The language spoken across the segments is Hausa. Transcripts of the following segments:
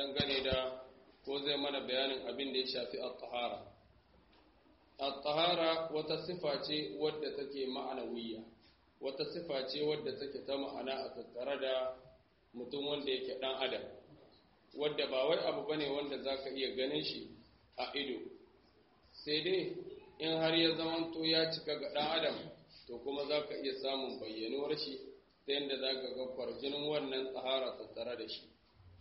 dangane da ko zai mana bayanin abin da ya shafi at-tahara at-tahara wata sifa ce wadda take ma'anawiyya wata sifa ce wadda take ta ma'ana a tattare da mutum wanda yake dan adam wadda ba wai abu bane wanda zaka iya ganin shi a ido sai dai in har ya zamanto ya cika ga dan adam to kuma zaka iya samun bayyanuwar shi ta yadda zaka ga kwarjinin wannan tsahara tattare da shi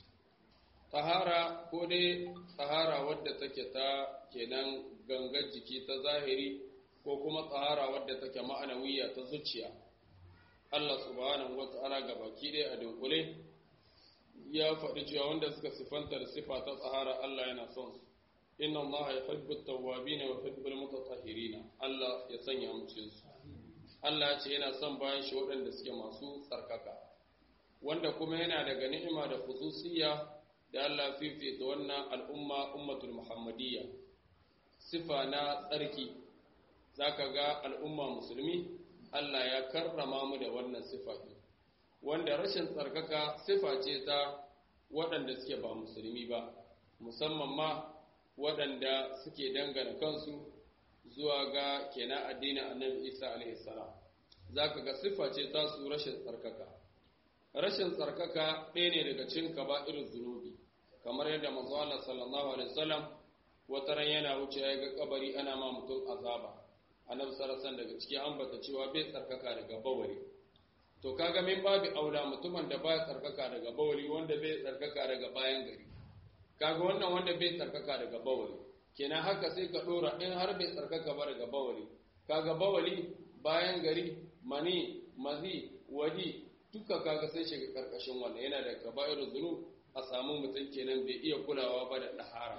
tsahara ko dai tsahara wadda take ta kenan gangar jiki ta zahiri ko kuma tsahara wadda take ma'anawiya ta zuciya Allah subhanahu wata'ala ga baki ɗaya a dunkule ya faɗi cewa wanda suka sifanta da sifa ta tsahara Allah yana son su inna Allah ya hibbu tawwabin wa hibbu mutatahhirin Allah ya sanya mu cikin su Allah ya ce yana son bayan shi waɗanda suke masu tsarkaka wanda kuma yana daga ni'ima da khususiyya da Allah fifita wannan al'umma ummatul muhammadiyya sifa na tsarki zaka ga al'umma musulmi Allah ya karrama mu da wannan sifa wanda rashin tsarkaka sifa ce ta waɗanda suke ba musulmi ba musamman ma waɗanda suke dangana kansu zuwa ga kenan addinin annabi isa alaihi salam zaka ga sifa ce ta su rashin tsarkaka rashin tsarkaka ɗaya ne daga cikin kaba'ir zunubi kamar yadda manzo Allah sallallahu alaihi wasallam wata ran yana wuce ya ga kabari ana ma mutum azaba annabi sallallahu alaihi daga ciki ambata cewa bai tsarkaka daga bawari to kaga min babu aula mutumin da baya tsarkaka daga bawali wanda bai tsarkaka daga bayan gari kaga wannan wanda bai tsarkaka daga bawali kenan haka sai ka dora in har bai tsarkaka ba daga bawali kaga bawali bayan gari mani mazi wadi duka kaga sai shiga karkashin wannan yana da kaba'irul zunub a samu mutum kenan bai iya kulawa ba da dahara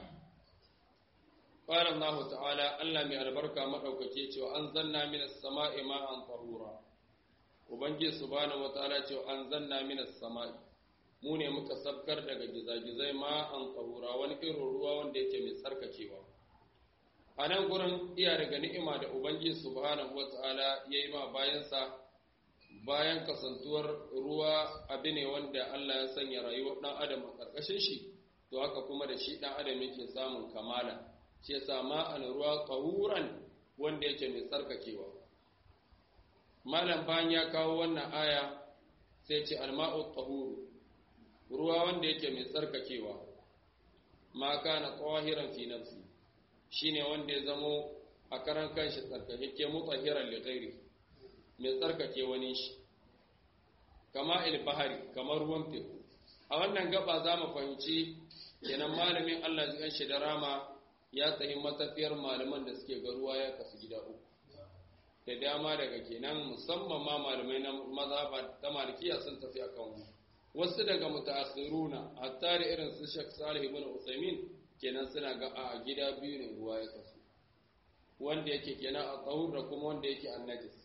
qala Allah ta'ala Allah mai albarka madaukake cewa an zanna minas sama'i ma'an tahura ubangiji subhanahu wataala cewa an zanna minas sama'i mu ne muka sabkar daga gizagizai ma'an tahura wani irin ruwa wanda yake mai tsarkakewa a nan gurin iya daga ni'ima da ubangiji subhanahu wataala yayi ma bayansa bayan kasantuwar ruwa abu ne wanda Allah ya sanya rayuwar ɗan adam a ƙarƙashin shi to haka kuma da shi ɗan adam yake samun kamala shi yasa ma'an ruwa ƙahuran wanda yake mai tsarkakewa malam bayan ya kawo wannan aya sai ce alma'u ƙahuru ruwa wanda yake mai tsarkakewa ma kana ƙahiran fi nafsi shine wanda ya zamo a karan kanshi tsarkake mutahiran li ghairi mai tsarkake wani shi kama ilbahari kamar ruwan teku a wannan gaba za mu fahimci kenan malamin Allah zai shi da rama ya tsayi matafiyar malaman da suke ga ruwa ya kasu gida uku da dama daga kenan musamman ma malamai na mazhaba ta malikiya sun tafi akan wani wasu daga mutaakhiruna hatta da irin su Sheikh Salih ibn Uthaymeen kenan suna ga a gida biyu ne ruwa ya kasu wanda yake kenan a tsahur da kuma wanda yake annajis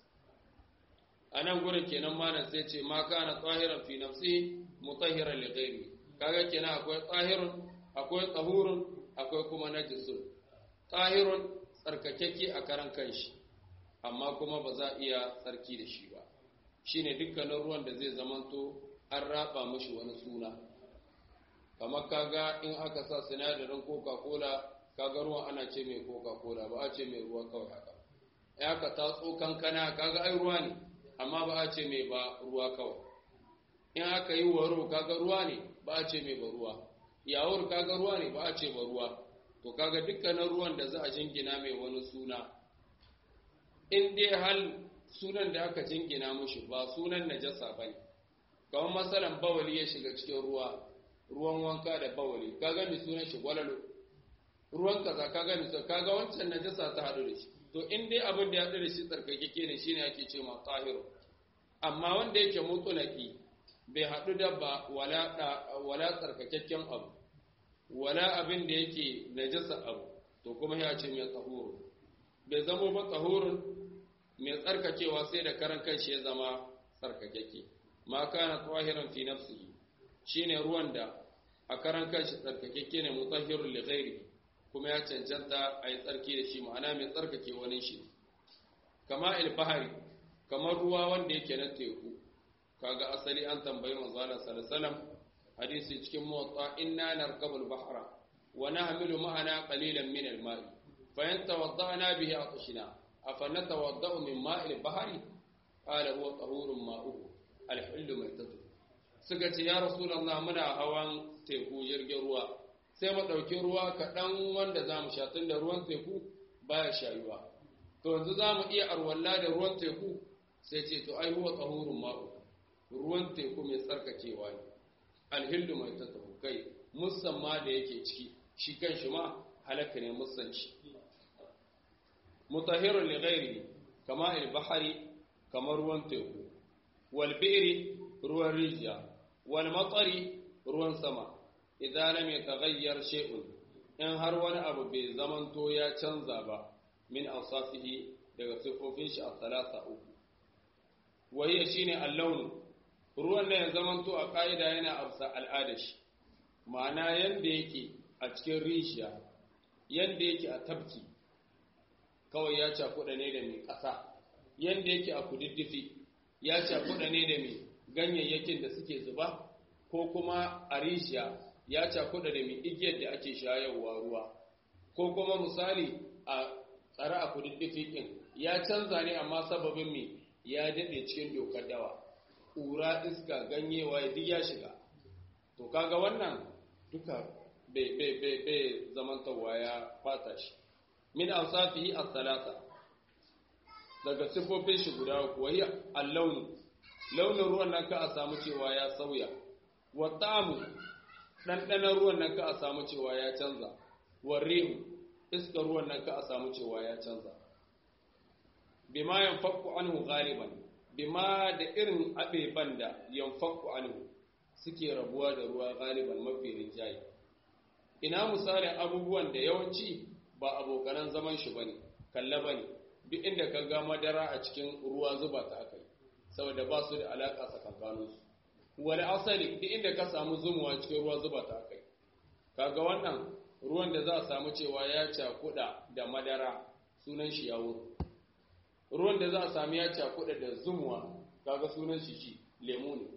a nan gurin kenan malam sai ce ma kana tsahiran fi nafsi mutahhiran li ghairi kaga kenan akwai tsahirun akwai tsahurun akwai kuma najisun tsahirun tsarkakeke a karan kanshi amma kuma ba za iya tsarki da shi ba shine dukkanin ruwan da zai zamanto an raba mishi wani suna kamar kaga in aka sa sinadarin coca-cola kaga ruwan ana ce mai coca-cola ba a ce mai ruwa kawai haka ya ka tatso kankana kaga ai ruwa ne amma ba a ce mai ba ruwa kawai in aka yi waro kaga ruwa ne ba a ce mai ba ruwa yawon kaga ruwa ne ba a ce ba ruwa to kaga dukkanin ruwan da za a jingina mai wani suna in dai hal sunan da aka jingina mushi ba sunan najasa ba ne kamar matsalan bawali ya shiga cikin ruwa ruwan wanka da bawali kaga mai sunan shi gwalalo ruwan kaza kaga mai kaga wancan najasa ta haɗu da shi to in dai abin da ya haɗu da shi tsarkakeke ne shine ake ce ma tahiru amma wanda yake mutulaki bai haɗu da ba wala tsarkakakken abu wala abin da yake najasa abu to kuma ya ce mai tsahuru bai zamo ba tsahurun mai tsarkakewa sai da karan kanshi ya zama tsarkakeke ma kana tsahiran fi nafsihi shine ruwan da a karan kanshi tsarkakeke ne mutahhirun li ghairi kuma ya cancanta a yi tsarki da shi ma'ana mai tsarkake wani shi kama ilbahari kamar ruwa wanda yake na teku kaga asali an tambayi manzala sallallahu hadisi cikin muwatta inna narkabul bahra wa nahmilu ma'ana qalilan min al-ma'i fa in tawadda'na bihi atashna afa natawadda'u min ma'il bahri qala huwa tahurun ma'uhu al-hillu maitatu suka ce ya rasulullah muna hawan teku jirgin ruwa sai mu dauki ruwa kaɗan wanda zamu sha tunda ruwan teku baya shayuwa to yanzu zamu iya arwalla da ruwan teku sai ce to ai huwa tahurun ma'uhu ruwan teku mai tsarkakewa ne alhillu mai tattabu kai musamman da yake ciki shi kan shi ma halaka ne musanci mutahirun li ghairi kama al-bahari kamar ruwan teku wal bi'ri ruwan rijiya wal matari ruwan sama idan lam yataghayyar shay'un in har wani abu bai zamanto ya canza ba min awsafihi daga sifofin shi a talata uku wahiya shine al-launu ruwan nan ya zamanto a ƙa'ida yana amsa al'adar shi ma'ana yadda yake a cikin rishiya yadda yake a tabki kawai ya cakuɗa ne da mai ƙasa yadda yake a kududdufi ya cakuɗa ne da mai ganyayyakin da suke zuba ko kuma a rishiya ya cakuɗa da mai igiyar da ake shayarwa ruwa ko kuma misali a tsare a kududdufi ɗin ya canza ne amma sababin mai ya daɗe cikin dokar dawa ƙura iska ganyewa ya duk ya shiga to kaga wannan duka bai zamantarwa ya fata shi min awsafihi as-salasa daga sifofin shi guda uku wai al-launu launin ruwan nan ka a samu cewa ya sauya wa ta'amu ɗanɗanon ruwan nan ka a samu cewa ya canza wa rihu iskar ruwan nan ka a samu cewa ya canza bima yanfaku anhu ghaliban bima da irin abeban da yanfaku anhu suke rabuwa da ruwa galiban mafi rinjaye ina misalin abubuwan da yawanci ba abokanan zaman shi bane kalla bane duk inda ka ga madara a cikin ruwa zuba ta akai saboda ba su da alaka tsakankanin su wal asali duk inda ka samu zumuwa cikin ruwa zuba ta akai kaga wannan ruwan da za a samu cewa ya cakuda da madara sunan shi yawo ruwan da za a sami ya cakuɗa da zumuwa kaga sunan shi shi lemu ne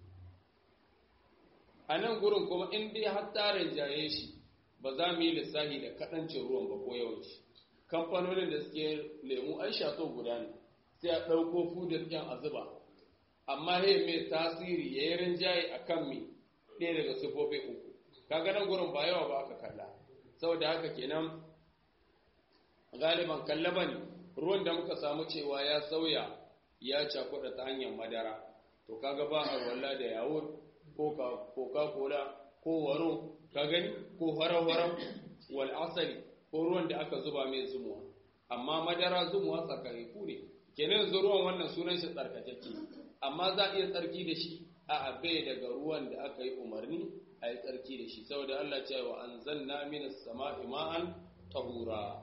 a nan gurin kuma in dai har tarin jaye shi ba za mu yi lissahi da kaɗancin ruwan ba ko yawanci kamfanonin da suke lemu ai shato guda ne sai a ɗauko fudar ƙyan a zuba amma he mai tasiri ya yi rinjaye a kan mi ɗaya daga sifofi uku kaga nan gurin ba yawa ba aka kalla saboda haka kenan galiban kalla ba ne ruwan da muka samu cewa ya sauya ya cakuɗa ta hanyar madara to kaga ba a walla da yawo ko coca-cola ko waro ka gani ko farau-farau wal asali ko ruwan da aka zuba mai zumuwa amma madara zumuwa tsakariku ne kenan yanzu ruwan wannan sunan shi tsarkakeke amma za a iya tsarki da shi a abe daga ruwan da aka yi umarni a yi tsarki da shi saboda Allah ce wa anzalna minas sama'i ma'an tahura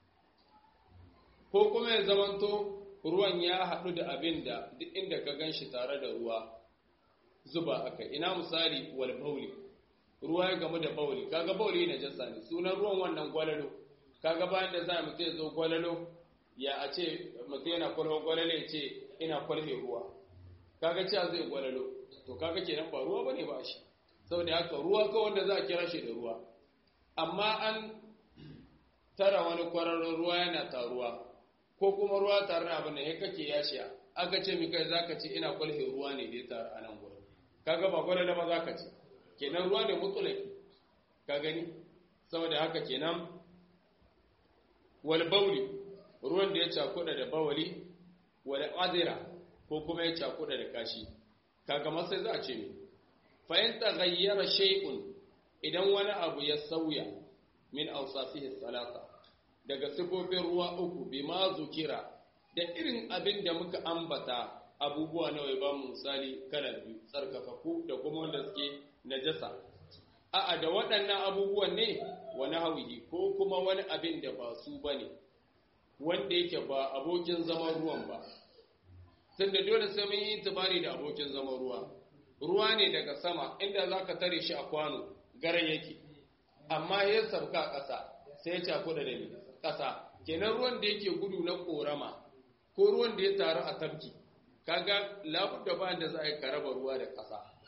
ko kuma ya zamanto ruwan ya haɗu da abin da duk inda ka gan shi tare da ruwa zuba aka ina misali wal bauli ruwa ya gamu da bauli kaga bauli na jasa ne sunan ruwan wannan gwalalo kaga bayan da za mu ce zo gwalalo ya a ce mutum yana kwalho gwalalo ya ce ina kwalhe ruwa kaga cewa zai gwalalo to kaga kenan ba ruwa bane ba shi saboda haka ruwa ka wanda za a kira shi da ruwa amma an tara wani kwararren ruwa yana taruwa ko kuma ruwa tare da abin da ya kake ya shiya aka ce mi kai zaka ce ina kwalhe ruwa ne da ya taru a nan gurin kaga ba gwalalo ba zaka ce kenan ruwa ne mutulaki ka gani saboda haka kenan wal bauli ruwan da ya cakuda da bawali wal adira ko kuma ya cakuda da kashi kaga masai za a ce mi fa in taghayyara shay'un idan wani abu ya sauya min awsafihi salasa daga sifofin ruwa uku bima zukira da irin abin da muka ambata abubuwa nawa ba mu misali kala biyu tsarkakaku da kuma wanda suke najasa a'a da waɗannan abubuwan ne wani hawihi ko kuma wani abin da ba su bane wanda yake ba abokin zaman ruwan ba tunda dole sai mun yi tibari da abokin zaman ruwa ruwa ne daga sama inda zaka tare shi a kwano garan yake amma ya sabka ƙasa sai ya cakuɗa da ni ƙasa kenan ruwan da yake gudu na ƙorama ko ruwan da ya taru a tafki kaga labudda bayan da za a yi karaba ruwa da ƙasa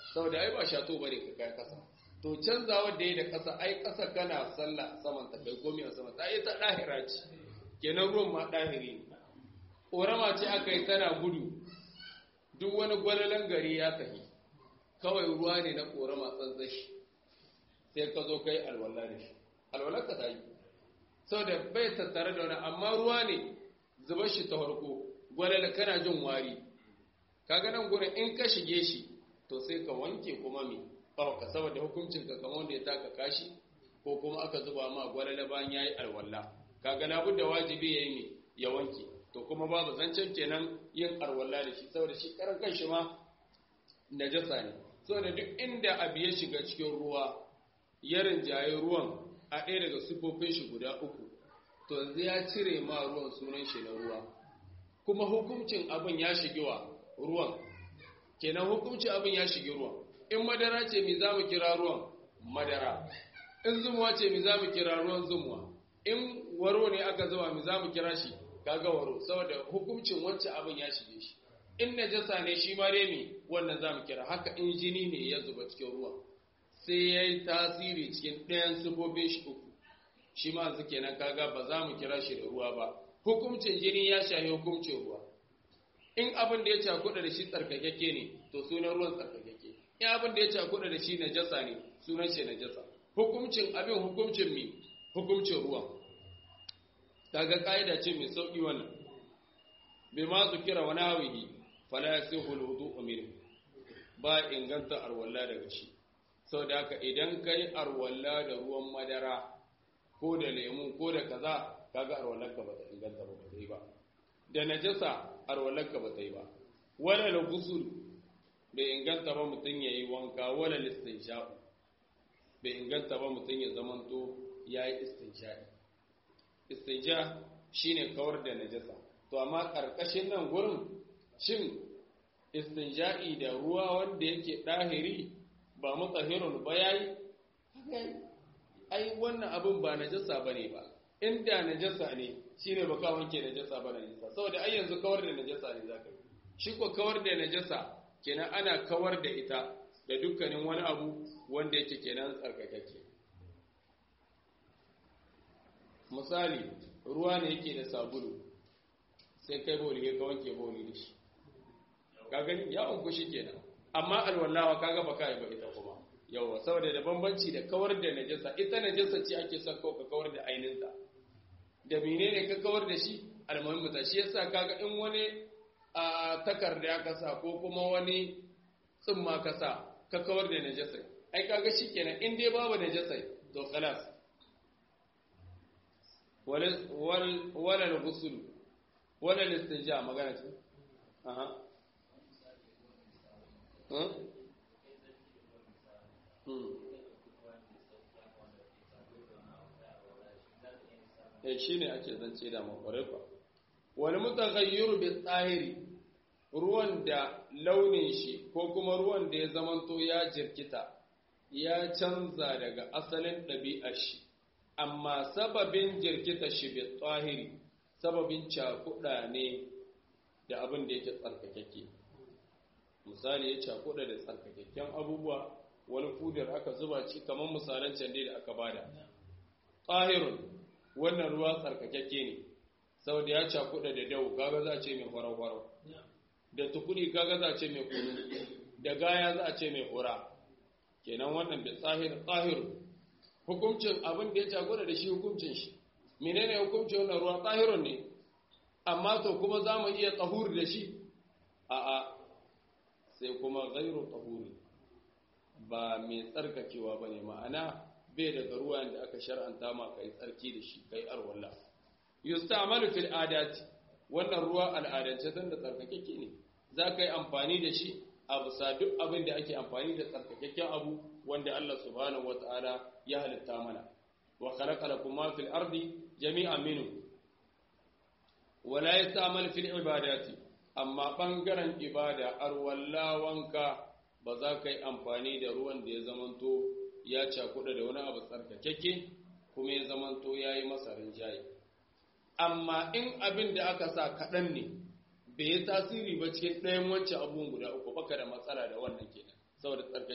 saboda ai ba shato bane ka kai kasa to canzawar da yi da kasa ai kasa kana sallah a saman ta kai komi a saman ta ai ta dahira ce kenan ruwan ma dahiri ne ƙorama ce aka yi tana gudu duk wani gwalalan gari ya tafi kawai ruwa ne na ƙorama tsantsashi sai ka zo kai alwala da shi alwalar ka ta yi saboda bai tattare da wani amma ruwa ne zuba shi ta farko gwalala kana jin wari kaga nan gurin in ka shige shi to sai ka wanke kuma mi ka saboda hukuncin ka kamar wanda ya taka kashi ko kuma aka zuba ma gwalala bayan yayi alwala kaga labudda wajibi yayi mi ya wanke to kuma babu zancen kenan yin alwala da shi saboda shi karan kanshi ma najasa ne saboda duk inda abu ya shiga cikin ruwa ya rinjaye ruwan a ɗaya daga sifofin shi guda uku to yanzu ya cire ma ruwan sunan shi na ruwa kuma hukuncin abin ya shige wa ruwan kenan hukuncin abin ya shige ruwan in madara ce mi za mu kira ruwan madara in zumuwa ce mi za mu kira ruwan zumuwa in waro ne aka zama mi za mu kira shi kaga waro saboda hukuncin wancan abin ya shige shi in najasa ne shi ma dai mi wannan za mu kira haka in jini ne ya zuba cikin ruwan sai ya yi tasiri cikin ɗayan sifofin shi uku shi ma yanzu kenan kaga ba za mu kira shi da ruwa ba hukuncin jini ya shahi hukuncin ruwa in abin da ya cakuɗa da shi tsarkakakke ne to sunan ruwan tsarkakakke in abin da ya cakuɗa da shi najasa ne sunan shi najasa hukuncin abin hukuncin mi hukuncin ruwan kaga ka'ida ce mai sauƙi wannan bai ma su kira wani hawihi fala yasihu alwudu minhu ba inganta arwalla daga shi sau da haka idan ka yi arwalla da ruwan madara ko da lemu ko da kaza kaga arwallarka ba ta inganta ba ta yi ba da najasa arwallarka ba ta yi ba wala la gusul bai inganta ba mutum ya yi wanka wala listinsha'u bai inganta ba mutum ya zamanto ya yi istinsha'i istinja shine kawar da najasa to amma ƙarƙashin nan gurin shin istinja'i da ruwa wanda yake ɗahiri ba mutsahirun ba yayi ai wannan abin ba najasa bane ba inda najasa ne shine baka wanke najasa ba najasa saboda ai yanzu kawar da najasa ne zaka yi shi ko kawar da najasa kenan ana kawar da ita da dukkanin wani abu wanda yake kenan tsarkakake misali ruwa ne yake da sabulu sai kai boli ka wanke boli da shi ka gani ya unku shi kenan amma alwallawa kaga baka yi ba ita kuma yawa saboda da bambanci da kawar da najasa ita najasa ce ake son ka kawar da ainihinta da menene ka kawar da shi almuhimmi ta shi yasa kaga in wani a takarda ka sa ko kuma wani tsumma ka sa ka kawar da najasa ai kaga shikenan in dai babu najasa to khalas wal wal wala al-ghusl wala al-istinja magana ce aha eh shi ne ake zance da makwarai ba wani mutagayyiru bi tsahiri ruwan da launin shi ko kuma ruwan da ya zamanto ya jirkita ya canza daga asalin ɗabi'ar shi amma sababin jirkita shi bi tsahiri sababin cakuɗa ne da abin da yake tsarkakeke misali ya cakuɗa da tsarkakakken abubuwa wani fudar aka zuba ci kamar misalan can da aka bada tsahirun wannan ruwa tsarkakakke ne saboda ya cakuɗa da dau gaga za a ce mai farau-farau da tukuri gaga za a ce mai kunu da gaya za a ce mai hura kenan wannan da tsahir tsahirun hukuncin abin da ya cakuɗa da shi hukuncin shi menene hukuncin wannan ruwa tsahirun ne amma to kuma za mu iya tsahur da shi a'a sai kuma gairu tsahuri ba mai tsarkakewa ba ne ma'ana bai daga ruwan da aka shar'anta ma kai tsarki da shi kai arwalla yustamalu fil adati wannan ruwa al'adance dan da tsarkakeke ne za ka yi amfani da shi a bisa duk abin da ake amfani da tsarkakakken abu wanda Allah subhanahu wata'ala ya halitta mana wa khalaqa lakum ma fil ardi jami'an minhu wala yastamal fil ibadati amma ɓangaren ibada arwalla wanka ba za ka yi amfani da ruwan da ya zamanto ya cakuɗa da wani abu tsarkakeke kuma ya zamanto ya yi masa rinjaye amma in abin da aka sa kaɗan ne bai yi tasiri ba cikin ɗayan wancan abubuwan guda uku baka da matsala da wannan kenan saboda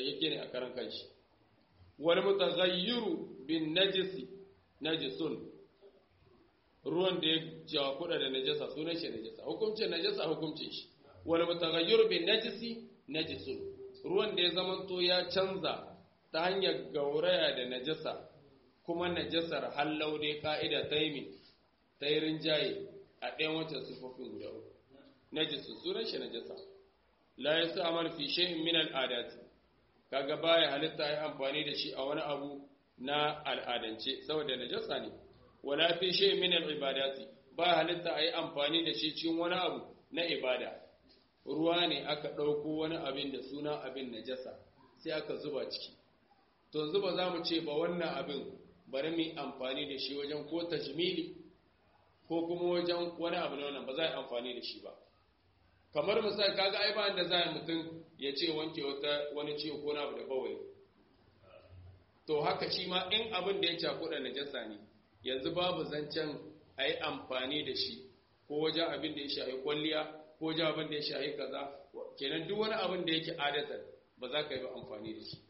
tsarkake ne a karan kanshi wal mutaghayyiru bin najisi najisun ruwan da ya jawa kuɗa da najasa sunan shi najasa hukuncin najasa hukuncin shi wal mutaghayyiru bin najisi najisun ruwan da ya zamanto ya canza ta hanyar gauraya da najasa kuma najasar hallau dai ka'ida ta yi ta yi rinjaye a ɗayan wancan sufofin guda uku najisun sunan shi najasa la ya sa amal fi shay'in min al'adati kaga baya halitta yi amfani da shi a wani abu na al'adance saboda najasa ne wala fi shay'in min al'ibadati ba halitta a yi amfani da shi cikin wani abu na ibada ruwa ne aka ɗauko wani abin da suna abin najasa sai aka zuba ciki to yanzu ba za mu ce ba wannan abin bari mu amfani da shi wajen ko tajmili ko kuma wajen wani abu na wannan ba za a yi amfani da shi ba kamar misali kaga ai ba da za a mutum ya ce wanke wata wani ciwo ko na abu da bawai to haka shi ma in abin da ya cakuɗa najasa ne yanzu babu zancen a yi amfani da shi ko wajen abin da ya shahi kwalliya ko wajen abin da ya shahi kaza kenan duk wani abin da yake adatar ba za ka yi ba amfani da shi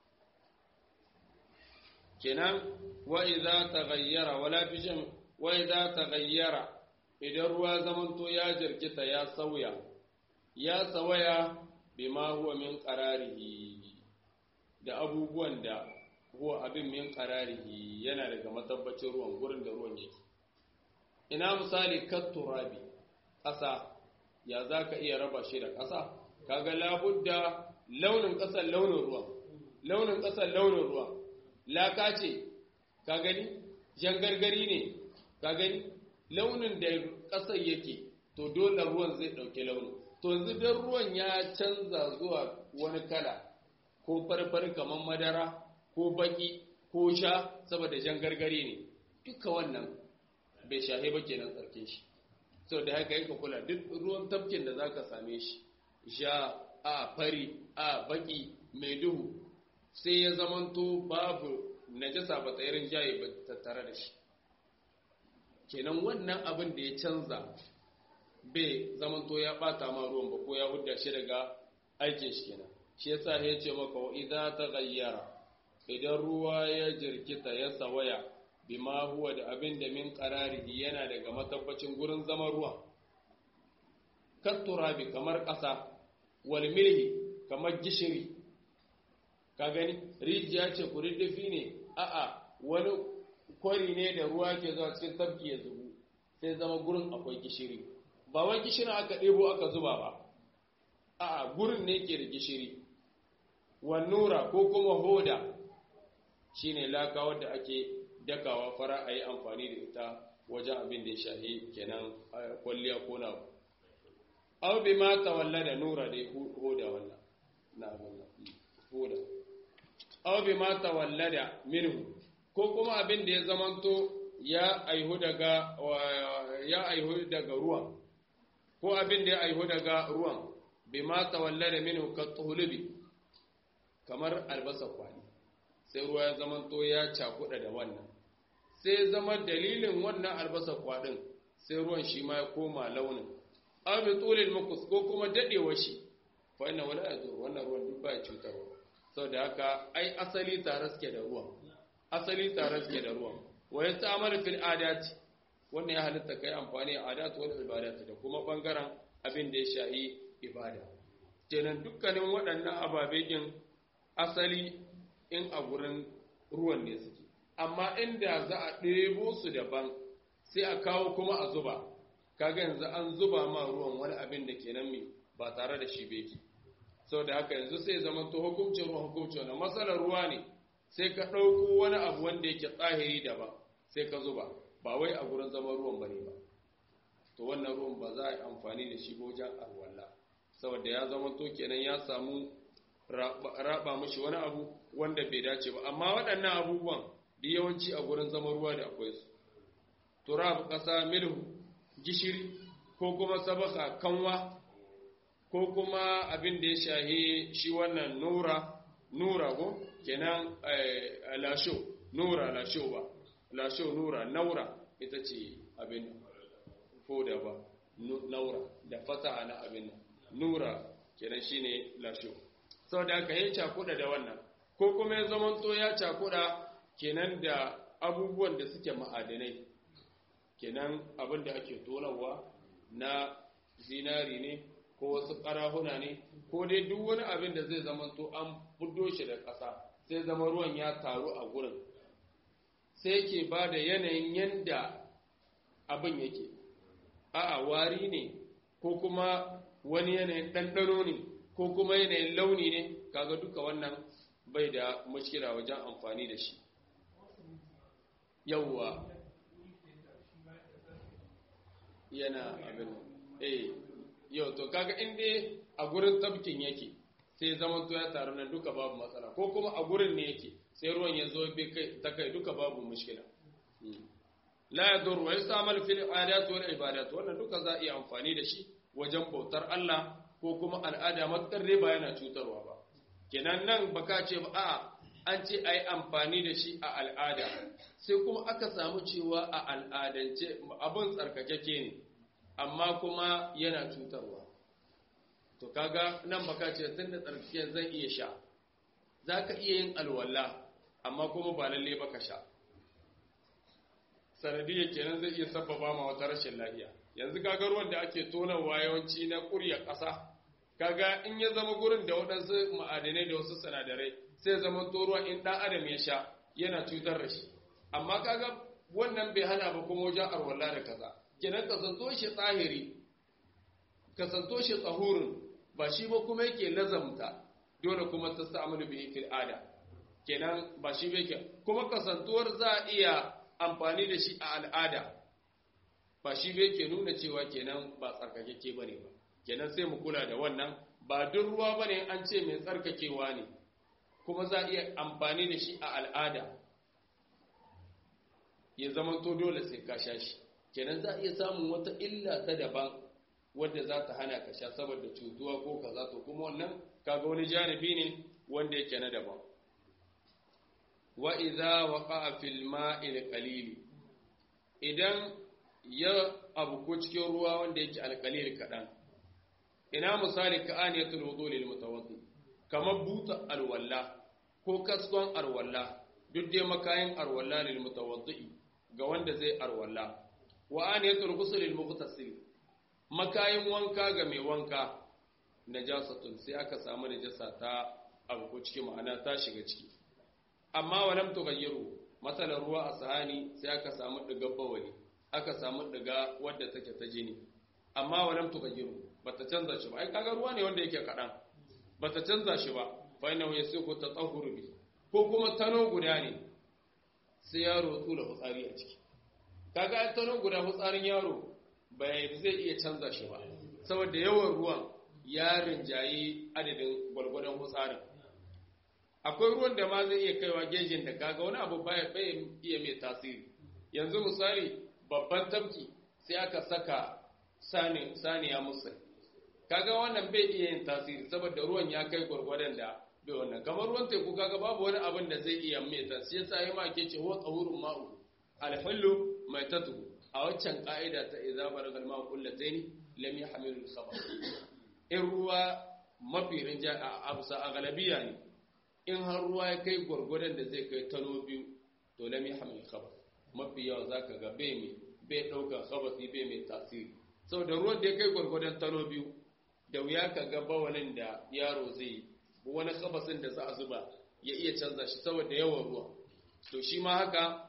kenan wa idza taghayyara wala bijin wa idza taghayyara idan ruwa zamanto ya jirkita ya sauya ya sawaya bima huwa min qararihi da abubuwan da huwa abin min qararihi yana daga matabbacin ruwan gurin da ruwan yake ina misali katturabi ƙasa ya za ka iya raba shi da ƙasa kaga labudda launin ƙasar launin ruwan launin ƙasar launin ruwan laka ce ka gani jan gargari ne ka gani launin da ƙasar yake to dole ruwan zai ɗauki launin to yanzu dan ruwan ya canza zuwa wani kala ko farfar kamar madara ko baki ko sha saboda jan gargari ne duka wannan bai shahe ba kenan tsarkin shi sau da haka yanka kula duk ruwan tafkin da zaka same shi sha a fari a baki mai duhu sai ya zamanto babu najasa ba tsayirin jaye ba tattare da shi kenan wannan abin da ya canza bai zamanto ya bata ma ruwan ba ko ya hudda shi daga aikin shi kenan shi yasa ya ce maka wa idza taghayyara idan ruwa ya jirkita ya sawaya bima huwa da abin da min qararihi yana daga matabbacin gurin zaman ruwa katturabi kamar ƙasa wal milhi kamar gishiri ka gani rijiya ce kuriddifi ne a'a wani kwari ne da ruwa ke zuwa cikin tafki ya zubu sai zama gurin akwai gishiri ba wai gishirin aka ɗebo aka zuba ba a'a gurin ne ke da gishiri wannura ko kuma hoda shine laka wadda ake dakawa fara a yi amfani da ita wajen abin da ya shahi kenan kwalliya ko na aw bi ma tawalla da nura da hoda wannan na wannan hoda aw bi ma tawalla da minhu ko kuma abin da ya zamanto ya aihu daga ya aihu daga ruwan ko abin da ya aihu daga ruwan bi ma tawalla da minhu ka tuhulubi kamar albasa kwani sai ruwa ya zamanto ya cakuɗa da wannan sai zama dalilin wannan albasa kwaɗin sai ruwan shi ma ya koma launin abin tsolin makus ko kuma daɗewa shi fa ina wani ya zo wannan ruwan duk ba ya cutarwa sau da haka ai asali tare suke da ruwan asali tare suke da ruwan wa ya samar fil adati wannan ya halitta kai amfani a adatu wal ibadati da kuma bangaren abin da ya shahi ibada kenan dukkanin waɗannan ababe din asali in a gurin ruwan ne suke amma inda za a ɗebo su daban sai a kawo kuma a zuba kaga yanzu an zuba ma ruwan wani abin da kenan mai ba tare da shi beki sau da haka yanzu sai zama to hukuncin ruwan hukuncin wani matsalar ruwa ne sai ka ɗauko wani abu wanda yake tsahiri daban sai ka zuba ba wai a gurin zama ruwan bane ba to wannan ruwan ba za a yi amfani da shi wajen alwala saboda ya zama to kenan ya samu raba mashi wani abu wanda bai dace ba amma waɗannan abubuwan da yawanci a gurin zaman ruwa da akwai su turab ƙasa milhu gishiri ko kuma sabaka kanwa ko kuma abin da ya shahi shi wannan nura nura ko kenan lasho nura lasho ba lasho nura naura ita ce abin foda ba naura da fataha na abin nura kenan shine lasho saboda haka ya cakuɗa da wannan ko kuma ya zamanto ya cakuɗa kenan da abubuwan da suke ma'adanai kenan abin da ake tonawa na zinari ne ko wasu ƙarahuna ne ko dai duk wani abin da zai zamanto an fuddo shi da ƙasa sai zama ruwan ya taru a gurin sai yake ba da yanayin yanda abin yake a'a wari ne ko kuma wani yanayin ɗanɗano ne ko kuma yanayin launi ne kaga duka wannan bai da mashkira wajen amfani da shi yawwa yana abin eh yau to kaga inda a gurin tabkin yake sai zaman to ya taru nan duka babu matsala ko kuma a gurin ne yake sai ruwan ya zo bai kai ta kai duka babu mushkila la yadur wa yastamal fil adat wal ibadat wannan duka za iya amfani da shi wajen bautar Allah ko kuma al'ada matkar ba yana cutarwa ba kenan nan baka ce ba a an ce ai amfani da shi a al'ada sai kuma aka samu cewa a al'adance abin tsarkakeke ne amma kuma yana cutarwa to kaga nan baka ce tun da tsarkake zan iya sha za ka iya yin alwala amma kuma ba lalle baka sha sanadiyar kenan zai iya sababa ma wata rashin lafiya yanzu kaga ruwan da ake tonawa yawanci na ƙurya ƙasa kaga in ya zama gurin da waɗansu ma'adanai da wasu sinadarai sai zama to ruwa in ɗan adam ya sha yana cutar da shi amma kaga wannan bai hana ba kuma wajen arwala da kaza kenan kasanto shi tsahiri kasanto shi tsahurin ba shi ba kuma yake lazamta dole kuma ta sa'amalu bihi fil ada kenan ba shi bai kuma kasantuwar za a iya amfani da shi a al'ada ba shi bai ke nuna cewa kenan ba tsarkakeke bane ba kenan sai mu kula da wannan ba duk ruwa bane an ce mai tsarkakewa ne kuma za a iya amfani da shi a al'ada ya zama to dole sai ka sha shi kenan za a iya samun wata illa ta daban wadda za ta hana ka sha saboda cutuwa ko kaza to kuma wannan kaga wani janibi ne wanda yake na daban wa idza waqa'a fil ma'il qalil idan ya abu ko cikin ruwa wanda yake alqalil kadan ina misali ka aniyatul wudu lil mutawaddi kamar buta alwalla ko kaskon alwalla duk dai makayin alwalla lil mutawaddi ga wanda zai alwalla wa aniyatul ghusl lil mughtasil makayin wanka ga mai wanka najasatun sai aka samu najasa ta abu ko cikin ma'ana ta shiga ciki amma walam tughayyiru matsalar ruwa a sahani sai aka samu diga bawali aka samu diga wadda take ta jini amma walam tughayyiru bata canza shi ba ai kaga ruwa ne wanda yake kadan bata canza shi ba fa inna yasiku tatahhuru bi ko kuma tano guda ne sai yaro tsula hutsari a ciki kaga ai tano guda hutsarin yaro bai zai iya canza shi ba saboda yawan ruwan ya rinjayi adadin gwalgwadon hutsarin akwai ruwan da ma zai iya kaiwa gejin da kaga wani abu baya bai iya mai tasiri yanzu misali babban tabki sai aka saka saniya musa kaga wannan bai iya yin tasiri saboda ruwan ya kai gwargwadon da bai wannan kamar ruwan teku kaga babu wani abin da zai iya mai tasiri yasa ya ma ke ce huwa tsahurun ma'u alhullu mai tatu a waccan ka'ida ta idza baragal ma'u kullatayn lam yahmilu al-khabar in ruwa mafi rinja a abusa a galabiya ne in har ruwa ya kai gwargwadon da zai kai tano biyu to lam yahmil khabar mafi yawa zaka ga bai mai bai dauka khabasi bai mai tasiri saboda ruwan da ya kai gwargwadon tano biyu da wuya ka ga bawalin da yaro zai wani khabasin da za a zuba ya iya canza shi saboda yawan ruwa to shi ma haka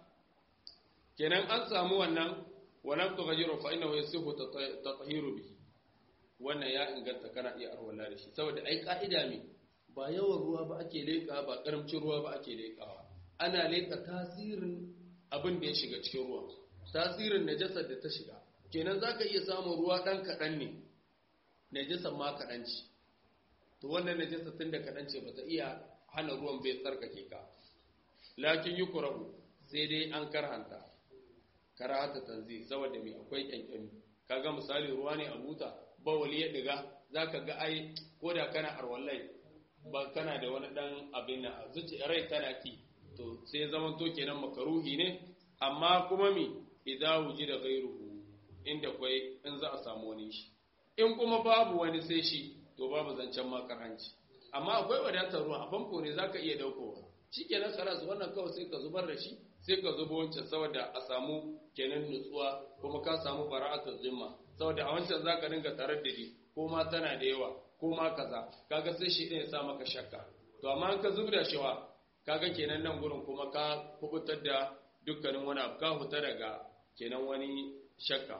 kenan an samu wannan walam tughayyiru fa innahu yasihu tatahiru bihi wannan ya inganta kana iya arwala da shi saboda ai ka'ida ne ba yawan ruwa ba ake leƙa ba ƙaramcin ruwa ba ake leƙawa ana leƙa tasirin abin da ya shiga cikin ruwa tasirin najasar da ta shiga kenan za ka iya samun ruwa ɗan kaɗan ne najasar ma kaɗan ce to wannan najasar tun da kaɗan ce ba ta iya hana ruwan bai tsarkake ka lakin yi kurahu sai dai an karhanta karahata tanzi saboda mai akwai ƙyanƙyami kaga misali ruwa ne a buta bawali ya diga za ka ga ai ko da kana arwallai ba kana da wani dan abin na zuci rai tana ki to sai zaman to kenan makaruhi ne amma kuma mi idza wujida ghayruhu inda kwai in za a samu wani shi in kuma babu wani sai shi to babu zancen makaranci amma akwai wadatar ruwa a famfo ne zaka iya daukowa shikenan karas wannan kawai sai ka zubar da shi sai ka zubo wancan saboda a samu kenan nutsuwa kuma ka samu bara'atul zimma saboda a wancan zaka dinga taraddadi ko ma tana da yawa ko ma kaza kaga sai shi ya sa maka shakka to amma an ka zubda shi wa kaga kenan nan gurin kuma ka kubutar da dukkanin wani abu ka huta daga kenan wani shakka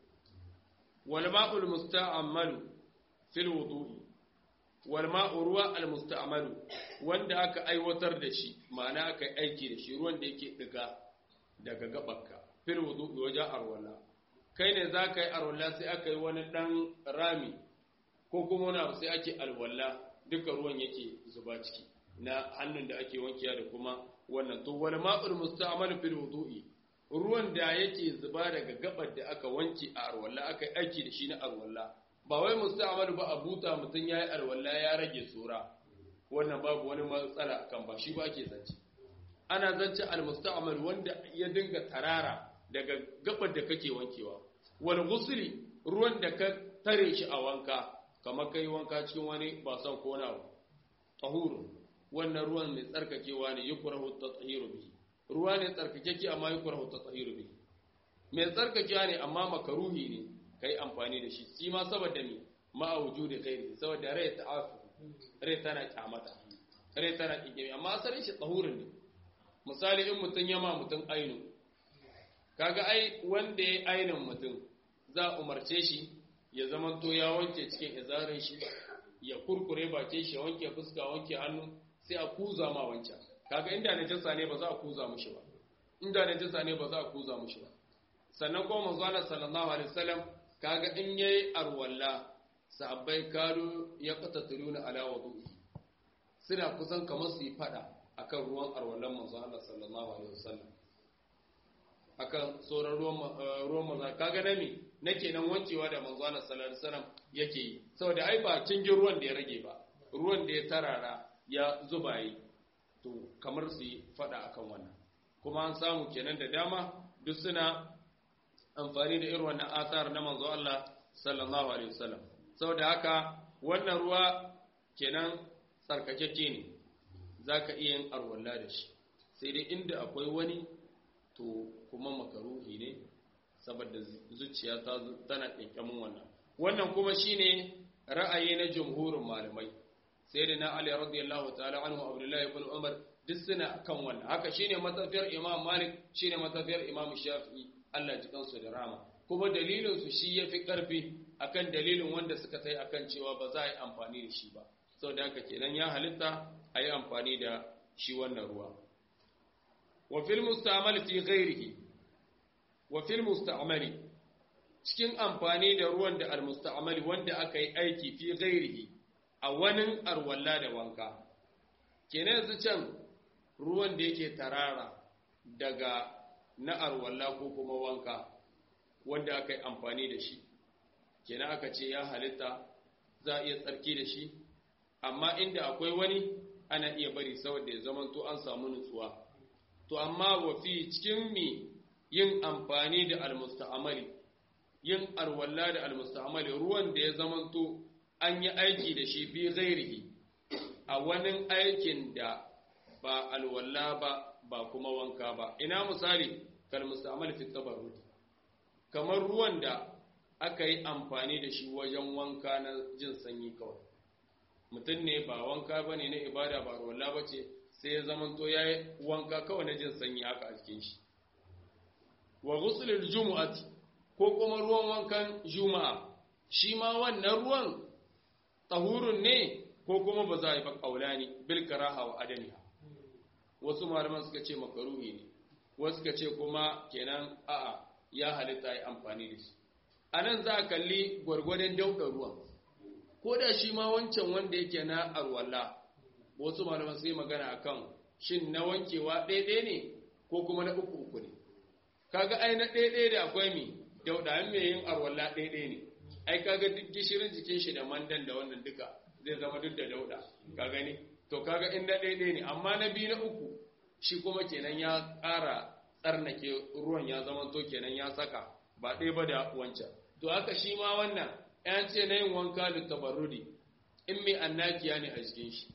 wal ma'ul musta'malu fil wudu'i wal ma'u ruwa al musta'malu wanda aka aiwatar da shi ma'ana aka yi aiki da shi ruwan da yake diga daga gabanka fil wudu'i wajen arwala kai ne za ka yi arwala sai aka yi wani dan rami ko kuma wani abu sai ake alwala duka ruwan yake zuba ciki na hannun da ake wankiya da kuma wannan to wal ma'ul musta'mal fil wudu'i ruwan da yake zuba daga gabar da aka wanki a arwalla aka yi aiki da shi na arwalla ba wai musta'mal ba a buta mutun yayi arwalla ya rage tsora wannan babu wani matsala akan ba shi ba ake zance ana zance al musta'mal wanda ya dinga tarara daga gabar da kake wankewa wal ghusli ruwan da ka tare shi a wanka kamar kai wanka cikin wani ba son ko na tahuru wannan ruwan mai tsarkakewa ne yukrahu tatahiru bihi ruwa ne tsarkakeke amma yukrahu tatahiru bihi mai tsarkakewa ne amma makaruhi ne kai amfani da shi shi ma saboda me ma wujudi khairi saboda rai ta'afu rai tana kyamata rai tana kike amma asalin shi tahurin ne misali in mutun yama mutun ainu kaga ai wanda ya ainin mutun za umarce shi ya zamanto ya wanke cikin izarin shi ya kurkure bakin shi ya wanke fuska wanke hannu sai a kuza ma wancan kaga inda najasa ne ba za a kuza mushi ba inda najasa ne ba za a kuza mushi ba sannan kuma manzo Allah sallallahu alaihi wasallam kaga in yayi arwalla sahabbai karu ya qatatiluna ala wudu'i suna kusan kamar su yi fada akan ruwan arwallan manzo Allah sallallahu alaihi wasallam akan sauran ruwan ruwan manzo kaga na me nake nan wancewa da manzo Allah sallallahu alaihi wasallam yake yi saboda ai ba cingin ruwan da ya rage ba ruwan da ya tarara ya zuba yi to kamar su yi fada akan wannan kuma an samu kenan da dama duk suna amfani da irin wannan asar na manzo Allah sallallahu alaihi wasallam saboda haka wannan ruwa kenan tsarkakeke ne zaka iya yin arwalla da shi sai dai inda akwai wani to kuma makaruhi ne saboda zuciya ta tana kinkamin wannan wannan kuma shine ra'ayi na jumhurin malamai sai da na Ali radiyallahu ta'ala anhu Abdullahi ibn Umar duk suna kan wannan haka shine matafiyar Imam Malik shine matafiyar Imam Shafi'i Allah ji kansu da rama kuma dalilin su shi yafi karfi akan dalilin wanda suka tai akan cewa ba za a yi amfani da shi ba saboda haka kenan ya halitta a yi amfani da shi wannan ruwa wa fil musta'mal fi ghairihi wa fil musta'mali cikin amfani da ruwan da al musta'mali wanda aka yi aiki fi ghairihi a wani arwalla da wanka kenan yanzu can ruwan da yake tarara daga na arwalla ko kuma wanka wanda aka yi amfani da shi kenan aka ce ya halitta za a iya tsarki da shi amma inda akwai wani ana iya bari saboda ya zamanto an samu nutsuwa to amma wafi cikin mi yin amfani da almusta'amali yin arwalla da almusta'amali ruwan da ya zamanto an yi aiki da shi fi ghairihi a wani aikin da ba alwalla ba ba kuma wanka ba ina misali kal musta'mal fi tabarrud kamar ruwan da aka yi amfani da shi wajen wanka na jin sanyi kawai mutum ne ba wanka bane na ibada ba alwalla bace sai ya zamanto yayi wanka kawai na jin sanyi haka a cikin shi wa ghuslul jumu'ati ko kuma ruwan wankan juma'a shi ma wannan ruwan tahurun ne ko kuma ba za a yi ba kaulani bil karaha wa adamiha wasu malaman suka ce makaruhi ne wasu suka ce kuma kenan a'a ya halitta yi amfani da shi anan za a kalli gwargwadon dauka ruwan ko da shi ma wancan wanda yake na arwalla wasu malaman sai magana akan shin na wankewa ɗaya ne ko kuma na uku uku ne kaga ai na ɗaya da akwai mi dauda an mai yin arwalla ɗaya ne ai kaga duk gishirin jikin shi da mandan da wannan duka zai zama duk da dauda ka gani to kaga in na ɗaya ne amma na biyu na uku shi kuma kenan ya ƙara tsarnake ruwan ya zama to kenan ya saka ba ɗaya ba da wancan to haka shi ma wannan yan ce na yin wanka da tabarrudi in mai annakiya ne a jikin shi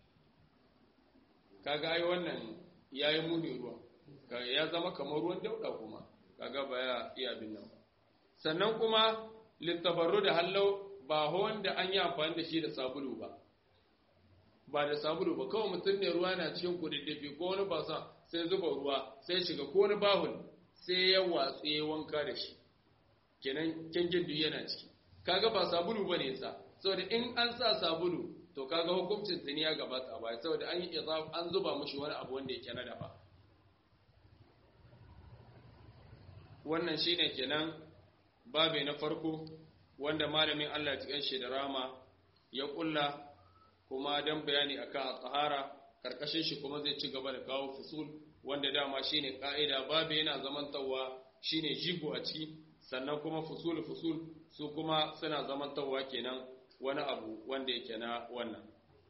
kaga ai wannan yayi muni ruwa ya zama kamar ruwan dauda kuma kaga ba ya iya bin nan sannan kuma littabarru da hallau ba wanda an yi amfani da shi da sabulu ba ba da sabulu ba kawai mutum ne ruwa na cikin kududdufi ko wani basa sai zuba ruwa sai shiga ko wani bahul sai ya watsu ya wanka da shi kenan kyankin duk yana ciki kaga ba sabulu ba ne sa saboda in an sa sabulu to kaga hukuncin tuni ya gabata a baya saboda an yi an zuba mushi wani abu wanda yake na daba wannan shine kenan babe na farko wanda malamin Allah ya cikin shi da rama ya kulla kuma dan bayani akan tsahara karkashin shi kuma zai ci gaba da kawo fusul wanda dama shine ka'ida babe yana zamantawa shine jigo a ciki sannan kuma fusul fusul su kuma suna zamantawa kenan wani abu wanda yake na wannan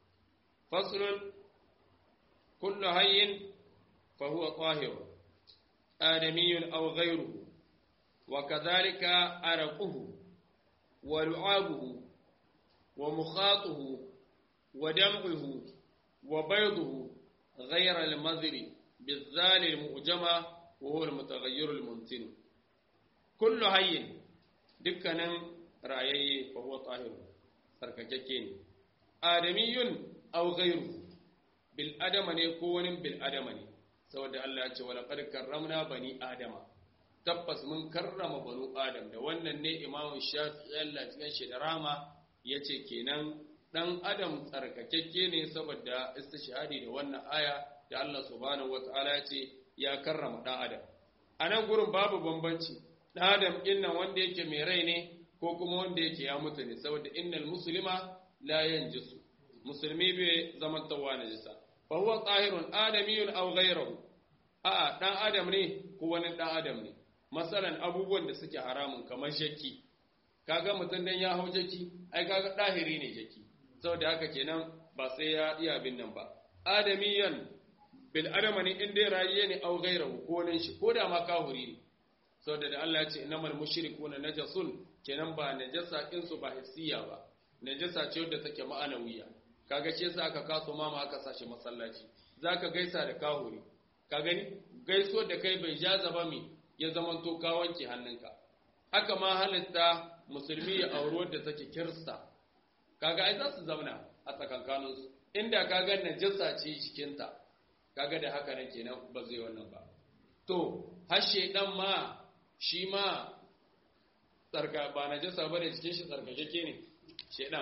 faslun kullu hayyin fa huwa tahir adamiyyun aw ghayruhu wa kadhalika araquhu wa lu'abuhu wa mukhatuhu wa dam'uhu wa bayduhu ghayra al-madhri بالذال المؤجمة وهو المتغير الممتن كل hayyin dukkanin rayayye fa huwa tahir sarkakakke ne adamiyun aw ghayru bil adama ne ko wani bil adama ne saboda Allah ya ce wala qad karramna bani adama tabbas mun karrama banu adam da wannan ne imamu shafi'i Allah cikin shi da rama yace kenan dan adam tsarkakakke ne saboda istishhadi da wannan aya da Allah subhanahu wataala ya ce ya karrama dan adam anan gurin babu bambanci dan adam innan wanda yake mai rai ne ko kuma wanda yake ya mutu ne saboda innal muslima la yanjisu musulmi bai zaman tawa najisa fa huwa tahirun adamiyun aw ghayruhu a dan adam ne ko wani dan adam ne masalan abubuwan da suke haramun kamar shakki kaga mutum dan ya hau jaki ai kaga dahiri ne jaki saboda haka kenan ba sai ya iya bin nan ba adamiyan bil adama ne in dai rayiye ne aw ghayruhu ko nan shi ko da ma kahuri ne saboda da Allah ya ce innamal mushrikuna najasun kenan ba najasa din su ba hissiya ba najasa ce wadda take ma'anawiya kaga ce yasa aka kaso mama aka sashi masallaci zaka gaisa da kahuri ka gani gaisuwar da kai bai jaza ba mi ya zaman to ka wanke hannunka haka ma halitta musulmi ya auri wadda take kirista kaga ai za su zauna a tsakankanin su inda kaga najasa ce jikinta kaga da haka nan kenan ba zai wannan ba to har shedan ma shi ma tsarka ba najasa bane cikin shi tsarkakeke ne shedan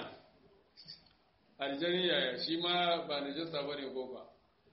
aljani yaya shi ma ba najasa bane ko ba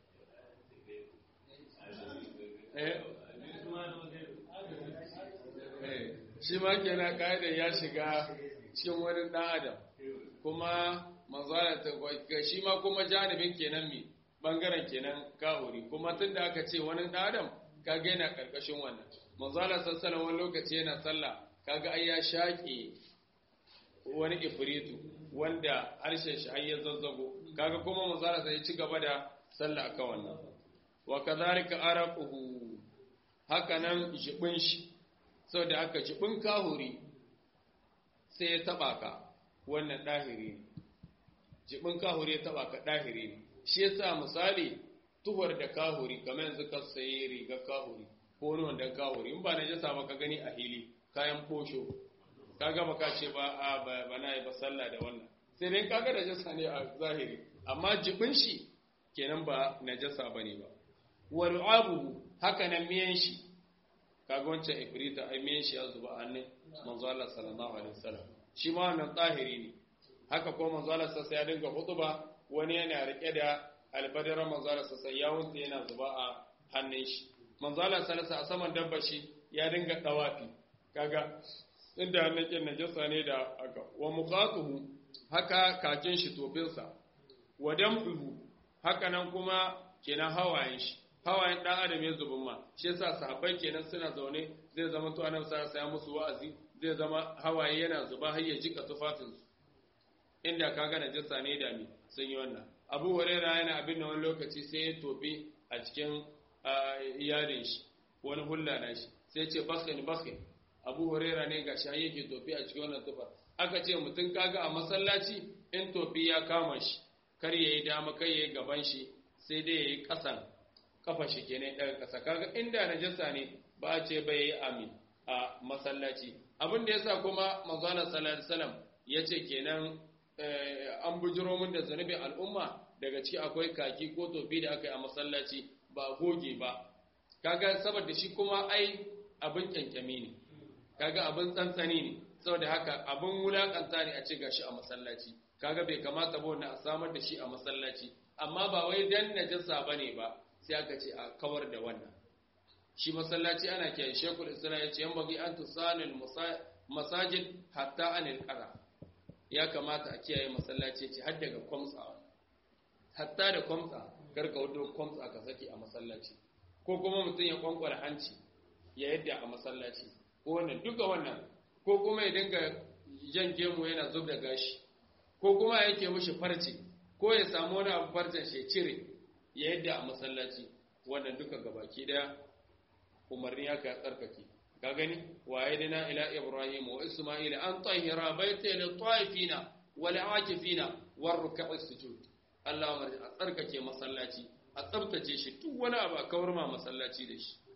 shi ma kenan ka'ida ya shiga cikin wani ɗan adam kuma manzala ta shi ma kuma janibin kenan mi bangaren kenan kahuri kuma tun da aka ce wani ɗan adam kaga yana ƙarƙashin wannan manzala sassala wani lokaci yana sallah kaga ai ya shaƙe wani ifritu wanda harshen shi har ya zazzago kaga kuma manzala sai ci gaba da sallah akan wannan wa kadhalika araquhu haka nan jibin shi saboda haka jibin kahuri sai ya taba ka wannan dahiri ne jibin kahuri ya taba ka dahiri ne shi yasa misali tuhar da kahuri kamar yanzu ka sayi rigar kahuri ko wani wanda kahuri in ba na jasa ba ka gani a hili kayan posho ka gama ka ce ba a ba na yi ba sallah da wannan sai dai kaga da jasa ne a zahiri amma jibin shi kenan ba najasa bane ba wa ru'abuhu haka nan miyan shi kaga wancan ifrita ai miyan shi ya zuba a hannun manzo Allah sallallahu alaihi wasallam shi ma wannan tsahiri ne haka ko manzo Allah sai ya dinga hutuba wani yana rike da albadara manzo Allah sai ya wunta yana zuba a hannun shi manzo Allah sallallahu a saman dabba shi ya dinga dawafi kaga inda hannun kin najasa ne da aka wa muqatuhu haka kakin shi tofinsa wa dam'uhu haka nan kuma kenan hawayen shi hawayen dan adam ya zubin ma shi yasa sahabbai kenan suna zaune zai zama to annabi sallallahu alaihi musu wa'azi zai zama hawaye yana zuba har ya jika tufafin su inda kaga najasa ne da mi sun yi wannan Abu Hurairah yana abin da wani lokaci sai ya tobe a cikin iyalin shi wani hulla na shi sai ce bakhin bakhin Abu Hurairah ne gashi har yake tobe a cikin wannan tufa aka ce mutum kaga a masallaci in tofi ya kama shi kar yayi dama kai yayi gaban shi sai dai yayi kasan kafa shi kenan daga kasa kaga inda najasa ne ba a ce bai yi amin a masallaci abin da yasa kuma manzo Allah sallallahu alaihi wasallam yace kenan an bujiro mun da zanubin al'umma daga ciki akwai kaki ko tofi da aka yi a masallaci ba goge ba kaga saboda shi kuma ai abin kyankyami ne kaga abin tsantsani ne saboda haka abin wulakanta ne a ce gashi a masallaci kaga bai kamata ba wannan a samar da shi a masallaci amma ba wai dan najasa bane ba sai aka ce a kawar da wannan shi masallaci ana kiyaye shekul islam ya ce yan bagi an tusanil masajid hatta anil qara ya kamata a kiyaye masallaci ce har daga kwamtsa hatta da kwamtsa karka wato kwamtsa ka saki a masallaci ko kuma mutum ya kwankwara hanci ya yadda a masallaci ko wannan duka wannan ko kuma ya dinga jan gemu yana zub da gashi ko kuma yake mishi farce ko ya samu wani abu farcen shi cire ya yadda a masallaci wannan duka gabaki daya umarni ya ka tsarkake ka gani wa yadina ila ibrahim wa isma'ila an tahira baita lil ta'ifina wal aakifina war ruk'is sujud Allah umarni a tsarkake masallaci a tsabtace shi duk wani abu a kawar ma masallaci da shi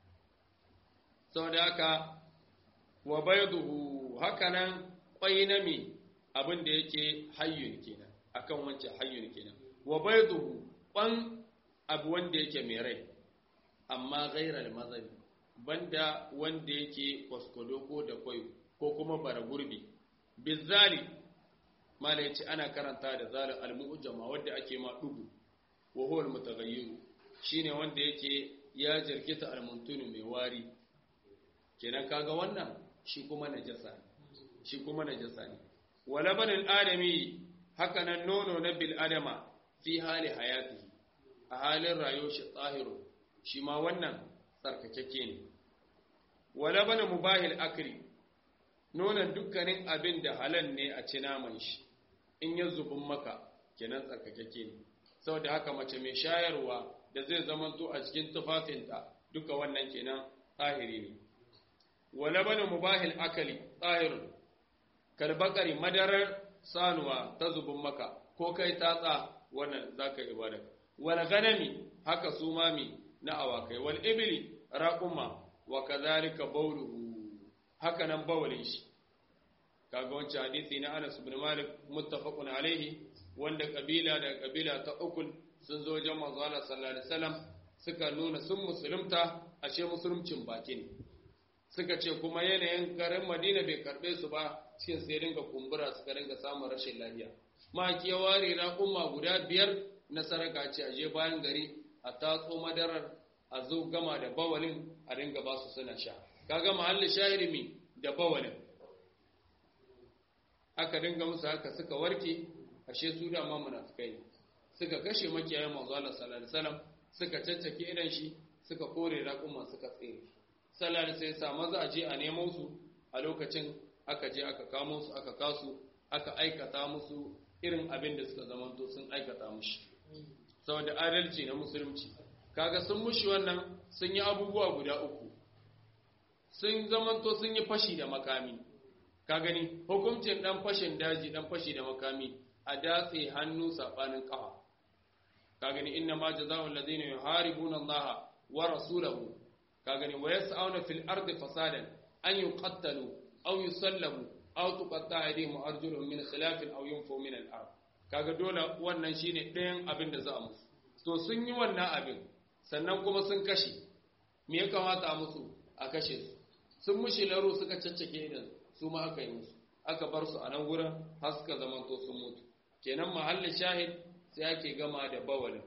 saboda haka wa bayduhu hakanan kwai na mi abin da yake hayyun kenan akan wancan hayyun kenan wa bayduhu kwan abu wanda yake mai rai amma ghairal mazabi banda wanda yake kwaskwadoko da kwayo ko kuma bara gurbi bizali mala yace ana karanta da zalal al-mu'jama wanda ake ma dubu wa huwa al-mutaghayyir shine wanda yake ya jirkita al-muntunu mai wari kenan kaga wannan shi kuma najasa ne shi kuma najasa ne wala banil adami haka nan nono na bil adama fi hali hayati a halin rayuwar shi tsahiru shi ma wannan tsarkakeke ne wala bana mubahil akri nonon dukkanin abin da halal ne a ci naman shi in ya zubin maka kenan tsarkakeke ne saboda haka mace mai shayarwa da zai zamanto a cikin tufafinta duka wannan kenan tsahiri ne wala bana mubahil akali tsahirun kalbakari madarar sanuwa ta zubin maka ko kai tatsa wannan zaka ibada wal ganami haka su mami na awakai wal ibli raquma wa kadhalika bawluhu haka nan bawlin shi kaga wancan hadisi na Anas ibn Malik muttafaqun alaihi wanda kabila da kabila ta ukul sun zo wajen manzo Allah sallallahu alaihi wasallam suka nuna sun musulunta ashe musulmcin baki ne suka ce kuma yanayin garin Madina bai karbe su ba cikin sai dinga kumbura suka dinga samun rashin lafiya maki ya ware raƙuma guda biyar na saraka ce aje bayan gari a tatso madarar a zo gama da bawalin a dinga ba su suna sha kaga mahallin shahirmi da bawalin aka dinga musu haka suka warke ashe su da ma munafikai ne suka kashe makiyayan manzo Allah sallallahu alaihi wasallam suka caccake idan shi suka kore raƙuma suka tsere sallallahu alaihi wasallam maza a je a nemo su a lokacin aka je aka kamo su aka kasu aka aikata musu irin abin da suka zamanto sun aikata mushi saboda adalci na musulunci kaga sun mushi wannan sun yi abubuwa guda uku sun zamanto sun yi fashi da makami ka gani hukuncin dan fashin daji dan fashi da makami a datse hannu sabanin kafa ka gani inna ma jazaa'u alladhina yuharibuna Allah wa rasulahu ka gani wa yas'auna fil ardi fasadan an yuqattalu aw yusallabu aw tuqatta'a aydihim wa arjuluhum min khilafin aw yunfu min al-ard kaga dole wannan shine ɗayan abin da za a musu to sun yi wannan abin sannan kuma sun kashe me ya kamata a musu a kashe su sun mushi laro suka caccake idan su ma aka yi musu aka bar su a nan gurin har suka zamanto sun mutu kenan mahallin shahid sai ake gama da bawalin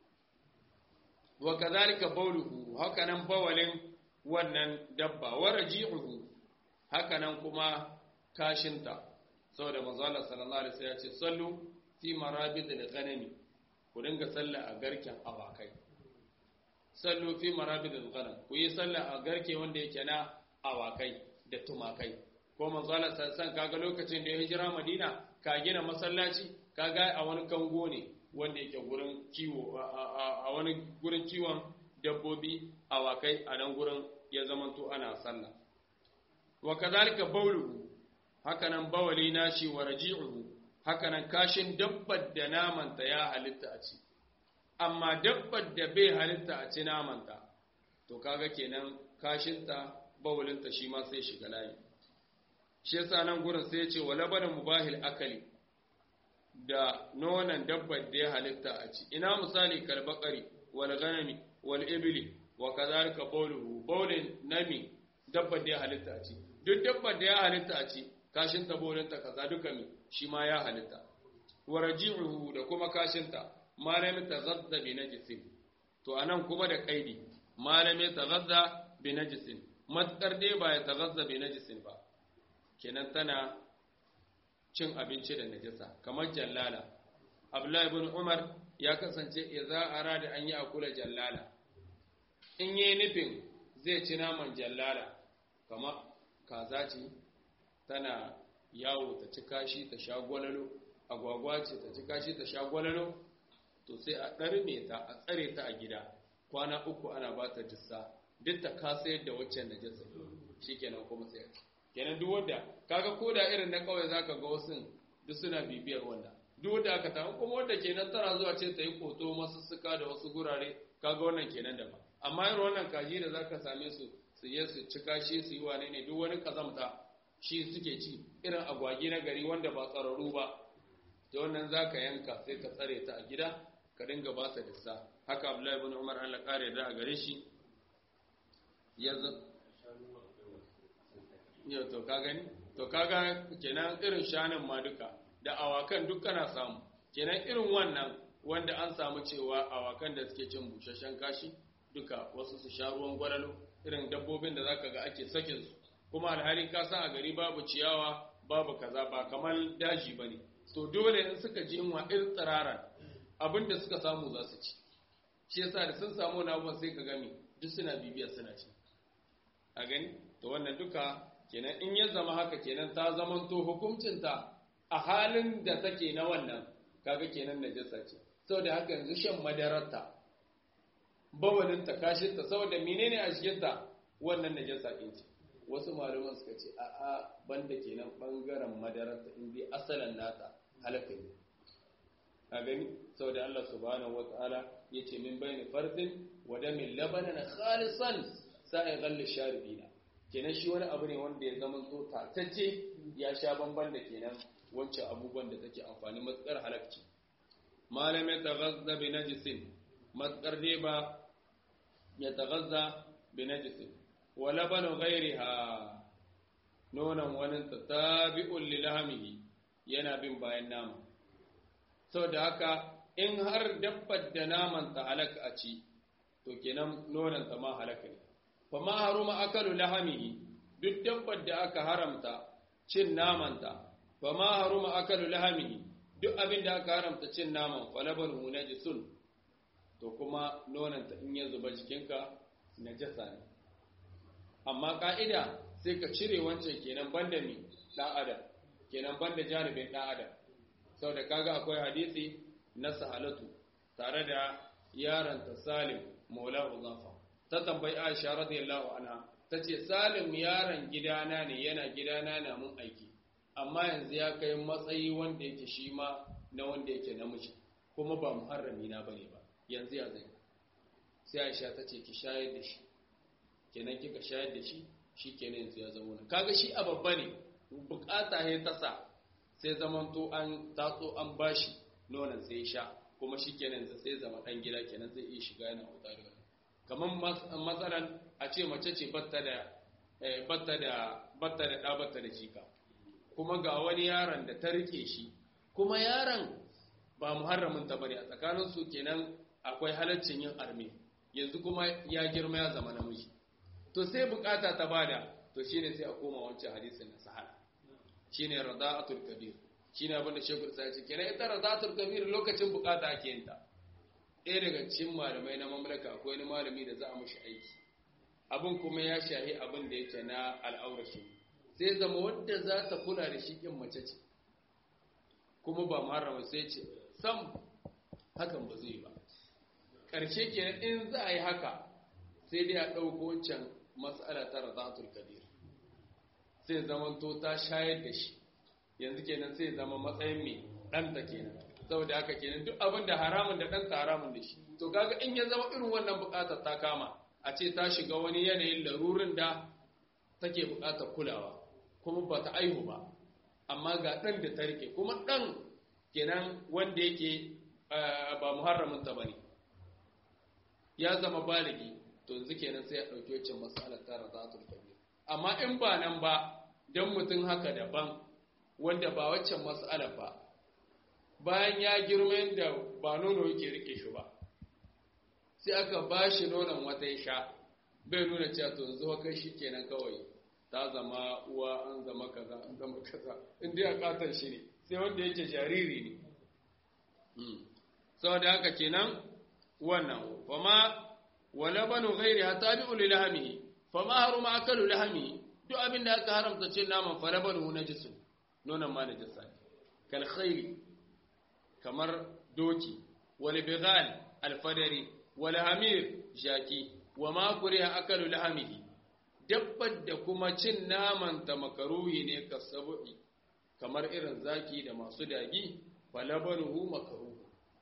wa kadhalika bawluhu haka nan bawalin wannan dabba wa raji'uhu haka nan kuma kashinta saboda manzo Allah sallallahu alaihi wasallam ya ce sallu fi marabid al-ghanami ku dinga sallah a garken awakai sallu fi marabid al-ghanam ku yi sallah a garke wanda yake na awakai da tumakai ko manzo Allah sallallahu kaga lokacin da ya hijira Madina ka gina masallaci kaga a wani kango ne wanda yake gurin kiwo a wani gurin kiwon dabbobi awakai a nan gurin ya zamanto ana sallah wa kadhalika bawluhu hakanan bawali nashi wa raji'uhu hakanan kashin dabbar da namanta ya halitta a ci amma dabbar da bai halitta a ci namanta to kaga kenan kashinta bawulinta shi ma sai shiga layi shi yasa nan gurin sai ya ce wa labanin mubahil akali da nonon dabbar da ya halitta a ci ina misali kalbakari wal ganami wal ibli wa kadhalika bawluhu bawlin nami dabbar da ya halitta a ci duk dabbar da ya halitta a ci kashin ta bawlinta kaza duka mi shi ma ya halitta wa raji'uhu da kuma kashin ta malam tazadda bi najisin to anan kuma da kaidi malam tazadda bi najisin matsar dai ba ya tazadda bi najisin ba kenan tana cin abinci da najasa kamar jallala abdullahi ibn umar ya kasance idza arada an yi akula jallala in yi nufin zai ci naman jallala kamar kaza ce tana yawo ta ci kashi ta sha gwalalo agwagwa ce ta ci kashi ta sha gwalalo to sai a ɗarme ta a tsare ta a gida kwana uku ana ba ta jissa duk ta kasa yadda waccan najasa shikenan kuma sai kenan duk wanda kaga ko da irin na kauye zaka ga wasu duk suna bibiyar wannan duk wanda aka tafi kuma wanda kenan tana zuwa ce ta yi koto masussuka da wasu gurare kaga wannan kenan da ba amma irin wannan kaji da zaka same su su je su ci kashi su yi wane ne duk wani kazamta shi suke ci irin agwagi na gari wanda ba tsararru ba da wannan zaka yanka sai ka tsare ta a gida ka dinga ba ta dissa haka Abdullahi ibn Umar Allah kare da a gare shi yanzu yau to ka gani to kaga kenan irin shanin ma duka da awakan duk kana samu kenan irin wannan wanda an samu cewa awakan da suke cin busasshen kashi duka wasu su sha ruwan gwalalo irin dabbobin da zaka ga ake sakin su kuma alhali ka san a gari babu ciyawa babu kaza ba kamar daji bane to dole in suka ji inwa irin tsiraran abinda suka samu za su ci shi yasa da sun samu na abubuwan sai ka gami duk suna bibiya suna ci a gani to wannan duka kenan in ya zama haka kenan ta zamanto hukuncinta a halin da take na wannan kaga kenan najasa ce saboda haka yanzu shan madararta bawalinta kashinta saboda menene a cikinta wannan najasa ɗin ce wasu malaman suka ce a a banda kenan bangaren madararta in dai asalan nata halaka ne a gani saboda Allah subhanahu wataala yace min bayni fardin wa damin labanan khalisan sa'i ghall sharibina kenan shi wani abu ne wanda ya zama zo tatacce ya sha bamban da kenan wancan abubuwan da take amfani matsar halakci malam ya taghazza bi najisin matsar dai ba ya taghazza bi najisin wa labanu ghairiha nonon wani tabi'un li lahmihi yana bin bayan nama saboda haka in har dabbar da naman ta halaka a ci to kenan nonon ta ma halaka ne fama haruma akalu lahamihi duk dabbar da aka haramta cin namanta fama haruma akalu lahamihi duk abin da aka haramta cin naman falaban hu najisun to kuma nonanta in ya zuba jikinka najasa ne amma ka'ida sai ka cire wancan kenan banda mi dan adam kenan banda jaribin dan adam saboda kaga akwai hadisi na sahalatu tare da yaranta salim maula uzafa ta tambayi Aisha radiyallahu anha tace Salim yaron gidana ne yana gidana na mun aiki amma yanzu ya kai matsayi wanda yake shi ma na wanda yake namiji kuma ba muharrami na bane ba yanzu ya zai sai Aisha tace ki shayar da shi kenan kika shayar da shi shikenan yanzu ya zama wani kaga shi a babba ne bukata ne ta sa sai zamanto an tatso an bashi nonon sai ya sha kuma shikenan sai zama dan gida kenan zai iya shiga yana wuta da kamar matsalan a ce mace ce batta da batta da batta da ɗa batta da jika kuma ga wani yaron da ta rike shi kuma yaron ba muharramin ta bane a tsakanin su kenan akwai halaccin yin arme yanzu kuma ya girma ya zama namiji to sai bukata ta bada to shine sai a koma wancan hadisin na sahara shine rada'atul kabir shine abin da shekul sai ce kenan ita rada'atul kabir lokacin bukata ake yin ta ɗaya daga cikin malamai na mamlaka akwai wani malami da za a mashi aiki abin kuma ya shahi abin da yake na al'aurashi sai zama wadda za ta kula da shi ƙin mace ce kuma ba marama sai ce sam hakan ba zai ba ƙarshe kenan in za a yi haka sai dai a ɗauko wancan matsala ta razatul kabir sai zamanto ta shayar da shi yanzu kenan sai zama matsayin mai ɗanta kenan saboda haka kenan duk abin da haramun da ɗanta haramun da shi to kaga in ya zama irin wannan buƙatar ta kama a ce ta shiga wani yanayin larurin da take buƙatar kulawa kuma ba ta aihu ba amma ga ɗan da ta rike kuma ɗan kenan wanda yake ba muharramin ta bane ya zama baligi to yanzu kenan sai ya ɗauki wacce matsalar tara za ta kabir amma in ba nan ba don mutum haka daban wanda ba waccan matsala ba bayan ya girma yadda ba nono yake rike shi ba sai aka ba shi nonon wata ya sha bai nuna cewa to yanzu kai shi kenan kawai ta zama uwa an zama kaza an zama kaza in dai a katon shi ne sai wanda yake jariri ne saboda haka kenan wannan fama wala banu ghairi hatta bi ul lahmi fama haruma akalu lahmi duk abin da aka haramta cin naman fala banu najisun nonon ma najisa kal khayli kamar doki wal bighal al fadari wal hamir jaki wa ma kuriha akalu lahmihi dabbar da kuma cin naman ta makaruhi ne kasabu'i kamar irin zaki da masu dagi falabaruhu makaruhu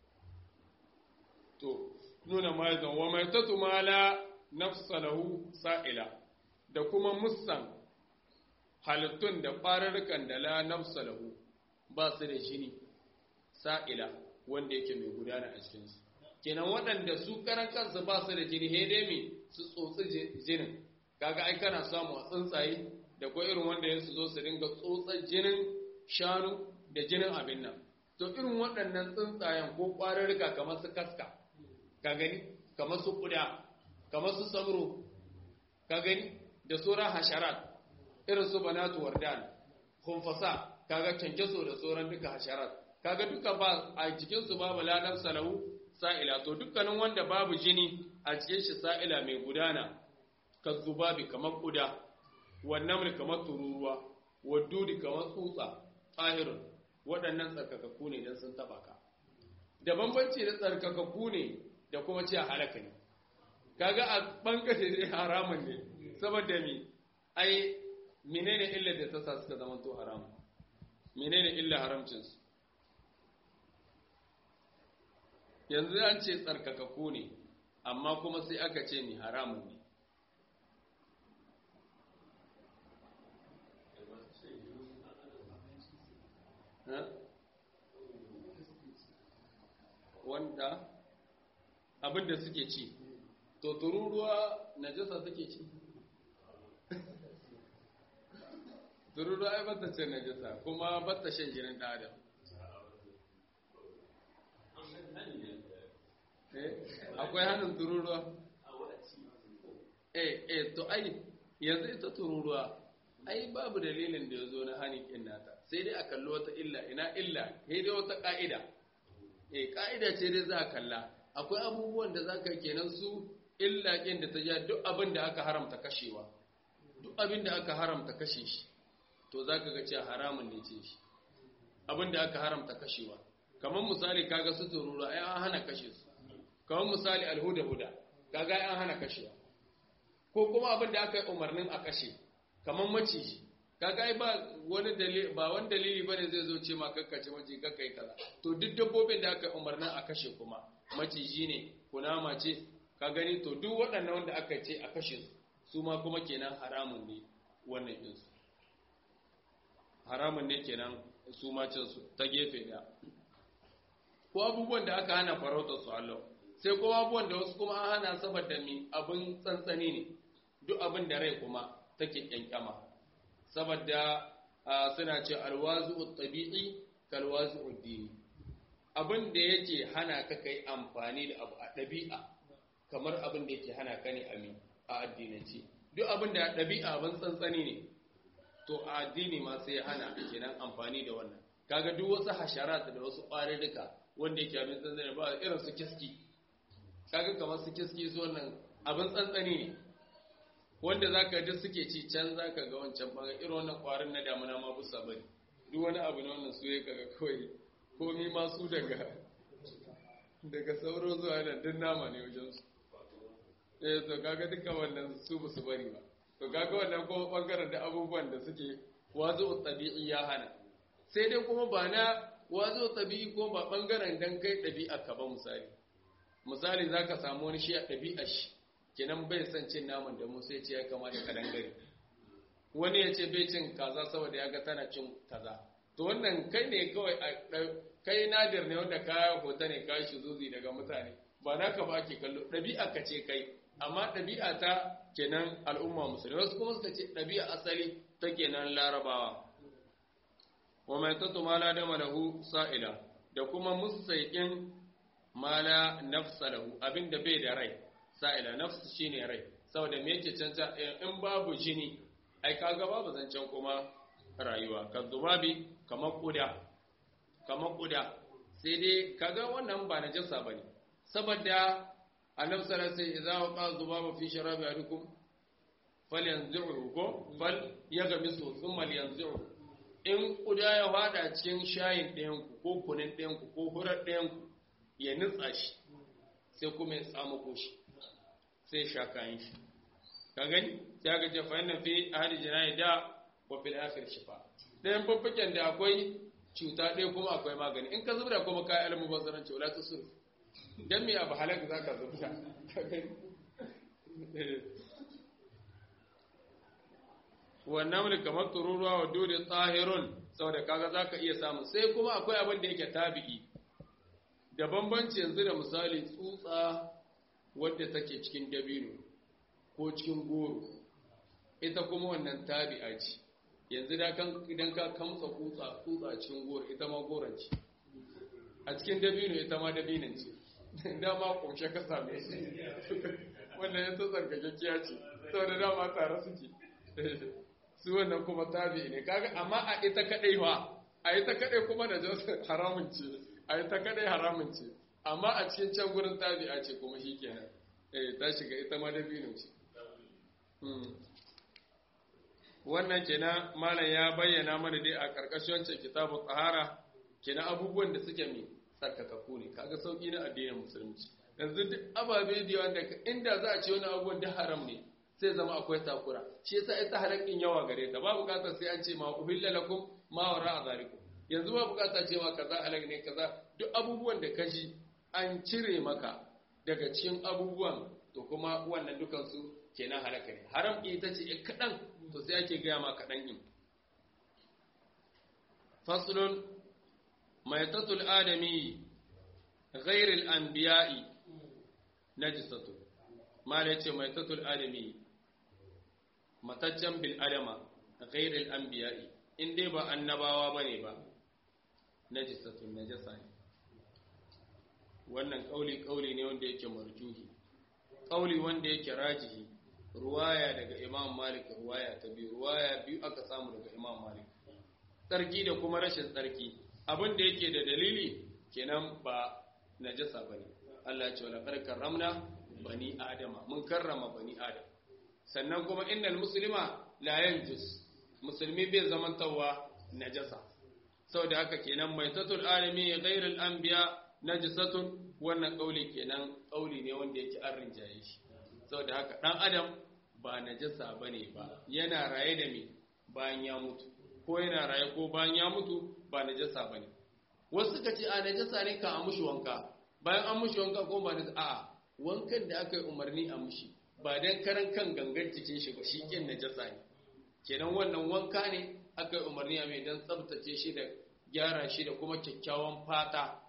to nuna maizan wa mai tatu mala nafsalahu sa'ila da kuma musan halittun da fararrukan da la nafsalahu ba su da jini sa'ila wanda yake mai gudana a cikinsu kenan waɗanda su karan kansu ba su da jini dai mai su tsotsi jinin kaga ai kana samu a tsuntsaye da ko irin wanda ya su zo su dinga tsotsar jinin shanu da jinin abin nan to irin waɗannan tsuntsayen ko ƙwararruka kamar su kaska ka gani kamar su ƙuda kamar su samro ka gani da sauran hasharat irin su banatu wardan kumfasa kaga kyankyaso da sauran duka hasharat kaga duka ba a cikin su babu ladan salahu sa'ila to dukkanin wanda babu jini a cikin shi sa'ila mai gudana ka zubabi kamar ƙuda wannan kamar tururuwa wadudi kamar tsutsa tsahirun waɗannan tsarkakakku ne don sun taɓa ka da bambanci da tsarkakakku ne da kuma ce halaka ne kaga a ɓangare ne haramun ne saboda mi ai menene illa da ta sa suka zama to haramun menene illa haramcinsu yanzu an ce tsarkakakku ne amma kuma sai aka ce mi haramun ne wanda abinda suke ci to tururuwa najasa suke ci tururuwa ai bata ce najasa kuma bata shan jinin ɗan adam akwai hannun tururuwa eh eh to ai yanzu ita tururuwa ai babu dalilin da ya zo na hani kin nata sai dai a kalli wata illa ina illa sai dai wata ka'ida eh ka'ida ce dai za a kalla akwai abubuwan da za ka kenan su illa kin da ta ja duk abin da aka haramta kashewa duk abin da aka haramta kashe shi to za ka ga cewa haramun ne ce shi abin da aka haramta kashewa kamar misali kaga su tururu ai an hana kashe su kamar misali alhuda huda kaga ai an hana kashewa ko kuma abin da aka yi umarnin a kashe kamar maciji kaga ai ba wani dalili ba wani dalili bane zai zo ce ma kakkace maciji kakkai kaza to duk dabbobin da aka yi umarnin a kashe kuma maciji ne kunama ce ka gani to duk waɗannan wanda aka ce a kashe su su ma kuma kenan haramun ne wannan ɗinsu haramun ne kenan su ma su ta gefe ɗaya ko abubuwan da aka hana farautar su Allah sai kuma abubuwan da wasu kuma an hana saboda mi abin tsantsani ne duk abin da rai kuma take kyankyama saboda suna ce alwazu tabi'i kalwazu dini abin da yake hana ka kai amfani da abu a ɗabi'a kamar abin da yake hana ka ne ami a addinance duk abin da ɗabi'a abin tsantsani ne to a addini ma sai hana kenan amfani da wannan kaga duk wasu hasharat da wasu ƙwararruka wanda yake abin tsantsani ba irin su kiski kaga kamar su kiski su wannan abin tsantsani ne wanda zaka duk suke ci can zaka ga wancan bangare irin wannan ƙwarin na damuna ma busa bari duk wani abu ne wannan su ya kaga kawai komi ma su daga daga sauro zuwa nan duk nama ne wajen su eh to kaga duka wannan su ba su bari ba to kaga wannan kuma bangaren da abubuwan da suke wazo tabi'i ya hana sai dai kuma ba na wazo tabi'i ko ba bangaren dan kai ɗabi'a ka ba misali misali za ka samu wani shi a ɗabi'a shi kenan bai son cin naman da mu sai ce ya kamata ka dangare wani ya ce bai cin kaza saboda ya ga tana cin kaza to wannan kai ne kawai kai nadir ne wanda ka hota ne ka shi zuzi daga mutane ba naka ba ake kallo ɗabi'a ka ce kai amma ɗabi'a ta kenan al'umma musulmi wasu kuma suka ce ɗabi'a asali ta kenan larabawa wa mai tattu mala da malahu sa'ila da kuma musaikin mala nafsa lahu abinda bai da rai sa'ila nafsu shine rai saboda me yake canta in babu jini ai kaga babu zancen kuma rayuwa kan zubabi kamar kuda kamar kuda sai dai kaga wannan ba najasa bane saboda annabi sallallahu alaihi wasallam idza waqa zubaba fi sharabi adukum falyanzuhu ko fal yagmisu thumma yanzuhu in kuda ya fada cikin shayin ɗayan ku ko kunin ɗayan ku ko hurar ɗayan ku ya nutsa shi sai kuma ya samu koshi sai sha kayan shi ka gani sai ga jafa yana fi ahadi jinayi da wa fil akhir shifa ɗayan fuffuken da akwai cuta ɗaya kuma akwai magani in ka zubda kuma kayan almubazzaranci wala tusur dan me abu halaka zaka zubda ka gani wannan mulki kamar tururuwa wa dole tsahirun saboda kaga zaka iya samu sai kuma akwai abin da yake tabi'i da bambanci yanzu da misali tsutsa wadda take cikin dabino ko cikin goro ita kuma wannan tabi'a ce yanzu da kan idan ka kamsa kutsa kutsa cikin goro ita ma goron ce a cikin dabino ita ma dabinan ce dama kumshe ka same shi wannan ya tsatsar gaggakiya ce saboda dama tare suke su wannan kuma tabi ne kaga amma a ita kadai wa a ita kadai kuma da jinsu haramun ce a ita kadai haramun ce amma a cikin can gurin tabi'a ce kuma shi kenan eh ta shiga ita ma dabino ce wannan kenan malam ya bayyana mana dai a karkashin wancan kitabu tsahara kenan abubuwan da suke mai tsarkakaku ne kaga sauki na addinin musulunci yanzu duk ababe da yawa da inda za a ce wani abubuwan da haram ne sai zama akwai takura shi yasa ita halakin yawa gare ta ba bukatar sai an ce ma uhilla lakum ma wara azalikum yanzu ba bukatar cewa kaza halak ne kaza duk abubuwan da kaji an cire maka daga cikin abubuwan to kuma wannan dukan su kenan halaka ne haram ita ce kadan to sai ake gaya ma kadan din faslun maitatul adami غير الأنبياء نجسة ما ليتي ميتة الآدمي mataccen bil'adama ghairil anbiya'i in dai ba annabawa bane ba najisatun najasa ne wannan kauli kauli ne wanda yake marjuhi kauli wanda yake rajihi ruwaya daga imam malik ruwaya ta biyu ruwaya biyu aka samu daga imam malik tsarki da kuma rashin tsarki abin da yake da dalili kenan ba najasa bane Allah ya ce wala karramna bani adama mun karrama bani adam sannan kuma innal muslima la yanjus musulmi bai zamantawa najasa saboda haka kenan maitatul alami ghairul anbiya najisatun wannan kauli kenan kauli ne wanda yake an rinjaye shi saboda haka dan adam ba najasa bane ba yana raye da me bayan ya mutu ko yana raye ko bayan ya mutu ba najasa bane wasu suka ce a najasa ne ka a mushi wanka bayan an mushi wanka ko ba najasa a'a wankan da aka yi umarni a mushi ba dan karan kan gangan cikin shi ba shi kin najasa ne kenan wannan wanka ne aka yi umarni a mai dan tsabtace shi da gyara shi da kuma kyakkyawan fata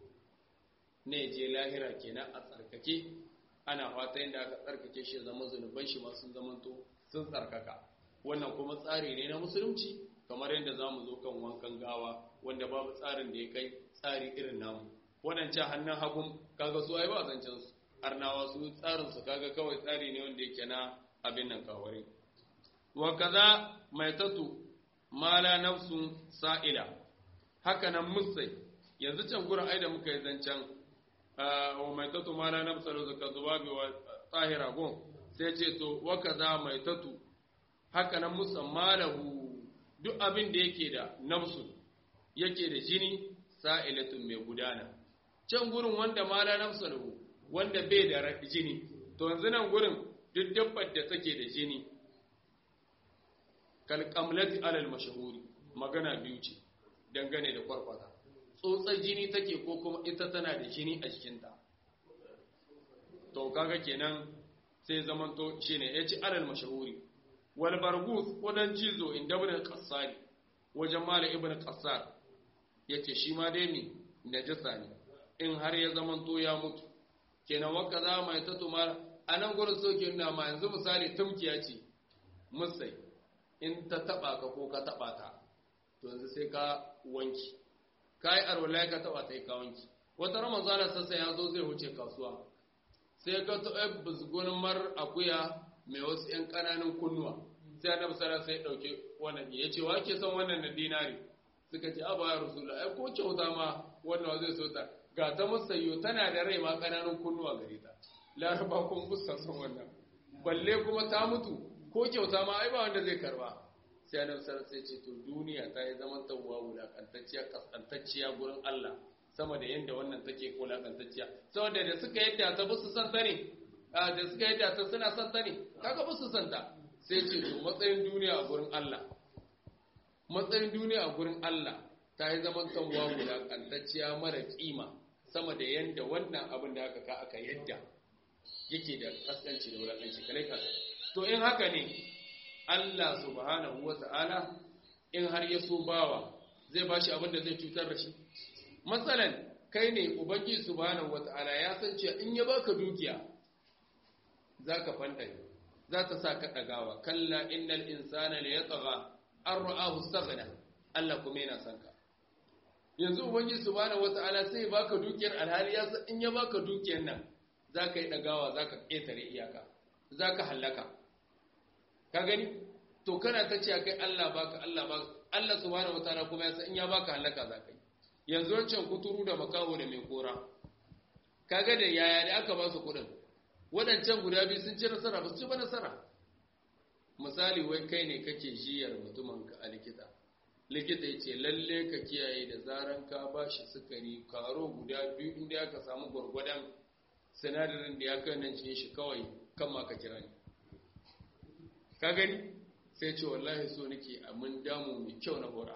ne je lahira kenan a tsarkake ana fata yadda aka tsarkake shi zama zunuban shi ma sun zamanto sun tsarkaka wannan kuma tsari ne na musulunci kamar yadda za mu zo kan wankan gawa wanda babu tsarin da ya kai tsari irin namu waɗancan hannun hagun kaga su ai ba zancen su arnawa su tsarin su kaga kawai tsari ne wanda yake na abin nan kawari wa kaza maitatu mala nafsun sa'ila haka nan musai yanzu can gurin ai da muka yi zancen wa maitatu mala nafsun zaka zubabi wa tsahira gon sai ce to wa kaza maitatu haka nan musammalahu duk abin da yake da nafsun yake da jini sa'ilatun mai gudana can gurin wanda mala nafsun wanda bai da jini to yanzu nan gurin duk dabbar da take da jini kalkamlati alal mashahuri magana biyu ce dangane da kwarkwata tsotsar jini take ko kuma ita tana da jini a jikinta to kaga kenan sai zamanto shine ya ci alal mashahuri wal bargus wadan cizo inda ibn qassari wajen mala ibn qassar yace shi ma dai ne najasa ne in har ya zamanto ya mutu kenan waka za mai ta tumar anan gurin soke nuna ma yanzu misali tumkiya ce musai in ta taba ka ko ka taba ta to yanzu sai ka wanki kai arwala ka taba ta ka wanki wata ramazana sassa ya zo zai wuce kasuwa sai ka to ai busgunin mar akuya mai wasu yan kananan kunnuwa sai annabi sallallahu sai ya dauke wannan ya ce wa ke son wannan na dinari suka ce aba ya rasulullah ai ko kyauta ma wannan zai so ta ga ta musayyo tana da rai ma kananan kunnuwa gare ta laraba kun fuska son wannan balle kuma ta mutu ko kyauta ma ai ba wanda zai karba sai annabi sallallahu alaihi ce to duniya ta yi zaman tawwa wulakantacciya kaskantacciya gurin Allah sama da yanda wannan take wulakantacciya saboda da suka yadda ta busu san ta ne da suka yadda ta suna san ta ne kaga busu san ta sai ce to matsayin duniya a gurin Allah matsayin duniya a gurin Allah ta yi zaman tawwa wulakantacciya mara kima sama da yanda wannan abin da aka ka aka yadda yake da kaskanci da wulakanci kalai ka to in haka ne Allah subhanahu wata'ala in har ya so bawa zai bashi abin da zai cutar da shi matsalan kai ne ubangi subhanahu wata'ala ya san cewa in ya baka dukiya zaka fandare za ta sa ka dagawa kalla innal insana la yatgha an ra'ahu istaghna Allah kuma yana son ka yanzu ubangi subhanahu wata'ala sai baka dukiyar alhali ya san in ya baka dukiyar nan zaka yi dagawa zaka ketare iyaka zaka hallaka ka gani to kana ta ce kai Allah baka Allah baka Allah subhanahu wataala kuma ya san in ya baka halaka zaka yi yanzu wancan kuturu da makaho da mai kora kaga da yaya da aka ba su kudin wadancan guda biyu sun ci nasara ba su ci ba nasara misali wai kai ne kake jiyar mutumin ka a likita likita ya ce lalle ka kiyaye da zaran ka ba shi sukari karo guda biyu inda aka samu gwargwadon sinadarin da ya kai nan shi kawai kan ma ka kira ni ka gani sai ce wallahi so nake a mun damu mai kyau na hora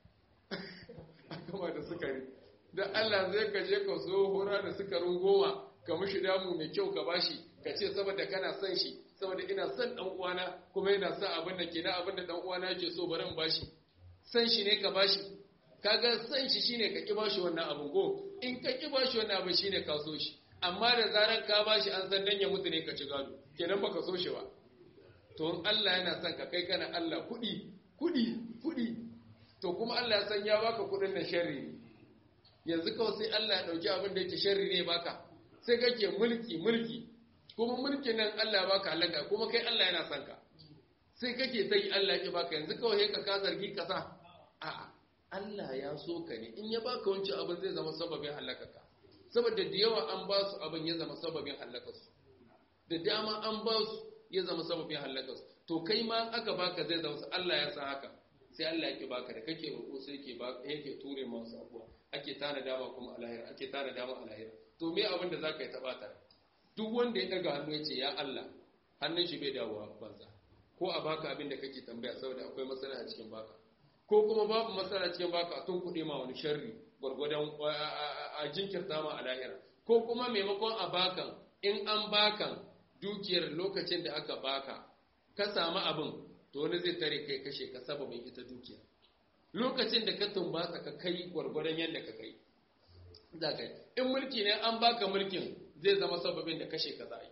a kama da sukari da Allah zai ka je ka so hora da sukarin goma ka mishi damu mai kyau ka bashi ka ce saboda kana son shi saboda ina son dan uwana kuma yana son abin da ke na abin da dan uwana yake so bari in bashi san shi ne ka bashi kaga san shi shine ka ki bashi wannan abin go in ka ki bashi wannan abin shine ka so shi amma da zaran ka bashi an san dan ya mutu ne ka ci gado kenan baka so shi ba to in Allah yana son ka kai kana Allah kudi kudi kudi to kuma Allah ya san ya baka kudin nan sharri ne yanzu kawai sai Allah ya dauki abin da yake sharri ne baka sai kake mulki mulki kuma mulkin nan Allah ya baka halaka kuma kai Allah yana son ka sai kake sai Allah ya baka yanzu kawai ka ka zargi ka sa a'a Allah ya so ka ne in ya baka wancan abin zai zama sababin halakaka saboda da yawa an ba su abin ya zama sababin halakarsu da dama an ba su ya zama sababin halakarsu to kai ma aka baka zai zama Allah ya san haka sai Allah yake baka da kake roƙo sai yake baka yake ture masu abuwa ake tana dama kuma alahira ake tana dama alahira to me abin da zaka yi taba ta duk wanda ya daga hannu ya ce ya Allah hannun shi bai dawowa banza ko a baka abin da kake tambaya saboda akwai matsala a cikin baka ko kuma babu matsala cikin baka a tun kuɗe ma wani sharri gwargwadon a jinkirta ma a lahira ko kuma maimakon a bakan in an bakan dukiyar lokacin da aka baka ka samu abin to wani zai tare kai kashe ka sababin ita dukiya lokacin da ka tumbatsa ka kai gwargwadon yadda ka kai za ka yi in mulki ne an baka mulkin zai zama sababin da kashe ka za a yi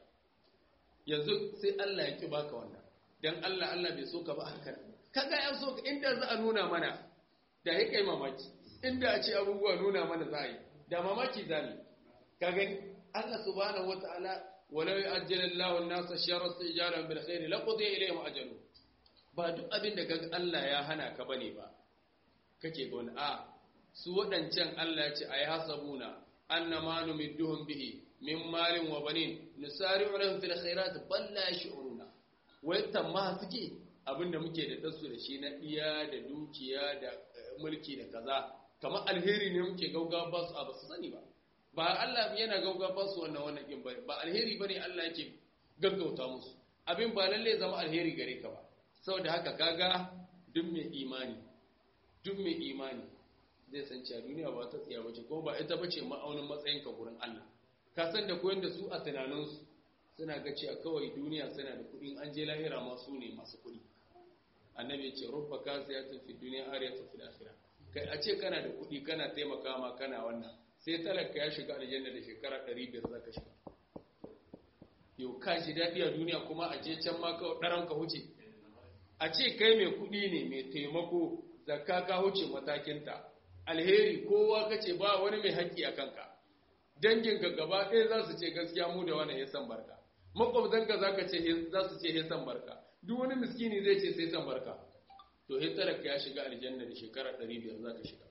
yanzu sai Allah ya ki baka wannan dan Allah Allah bai so ka ba haka kaga ya so inda za a nuna mana da ya kai mamaki inda a ce abubuwa nuna mana za a yi da mamaki za ne ka gani Allah subhanahu wataala walau ya'ajjalu Allahu an-nasa sharra istijalan bil khair laqudiya ilayhim ajalu ba duk abin da kaga Allah ya hana ka bane ba kake ga wani a su wadancan Allah ya ce ayi hasabuna annama numidduhum bihi min malin wa banin nusari'u lahum fil khairat bal la yash'uruna wai tamma suke abinda muke da dasu da shi na iya da dukiya da mulki da kaza kamar alheri ne muke gauga ba su a ba su sani ba ba Allah yana gauga ba su wannan wannan kin ba alheri bane Allah yake gaggauta musu abin ba lalle zama alheri gare ka ba saboda haka kaga duk mai imani duk mai imani zai san cewa duniya ba ta tsiya bace kuma ba ita bace ma'aunin matsayin ka gurin Allah ka san da koyon da su a tunaninsu suna ga cewa kawai duniya suna da kuɗi an je lahira ma su ne masu kuɗi annabi ce rubba kasiyatun fi duniya ariyatun fil akhirah kai a ce kana da kuɗi kana taimaka ma kana wannan sai talaka ya shiga aljanna da shekara 500 zaka shiga yau ka ji daɗi a duniya kuma a je can ma kawai ɗaran ka huce a ce kai mai kuɗi ne mai taimako zakka ka huce matakinta alheri kowa ka ce ba wani mai haƙƙi a kanka danginka gaba ɗaya za su ce gaskiya mu da wani ya san barka makwabtanka za ka ce za su ce ya san barka duk wani miskini zai ce sai san barka to he talaka ya shiga aljanna da shekara 500 za ka shiga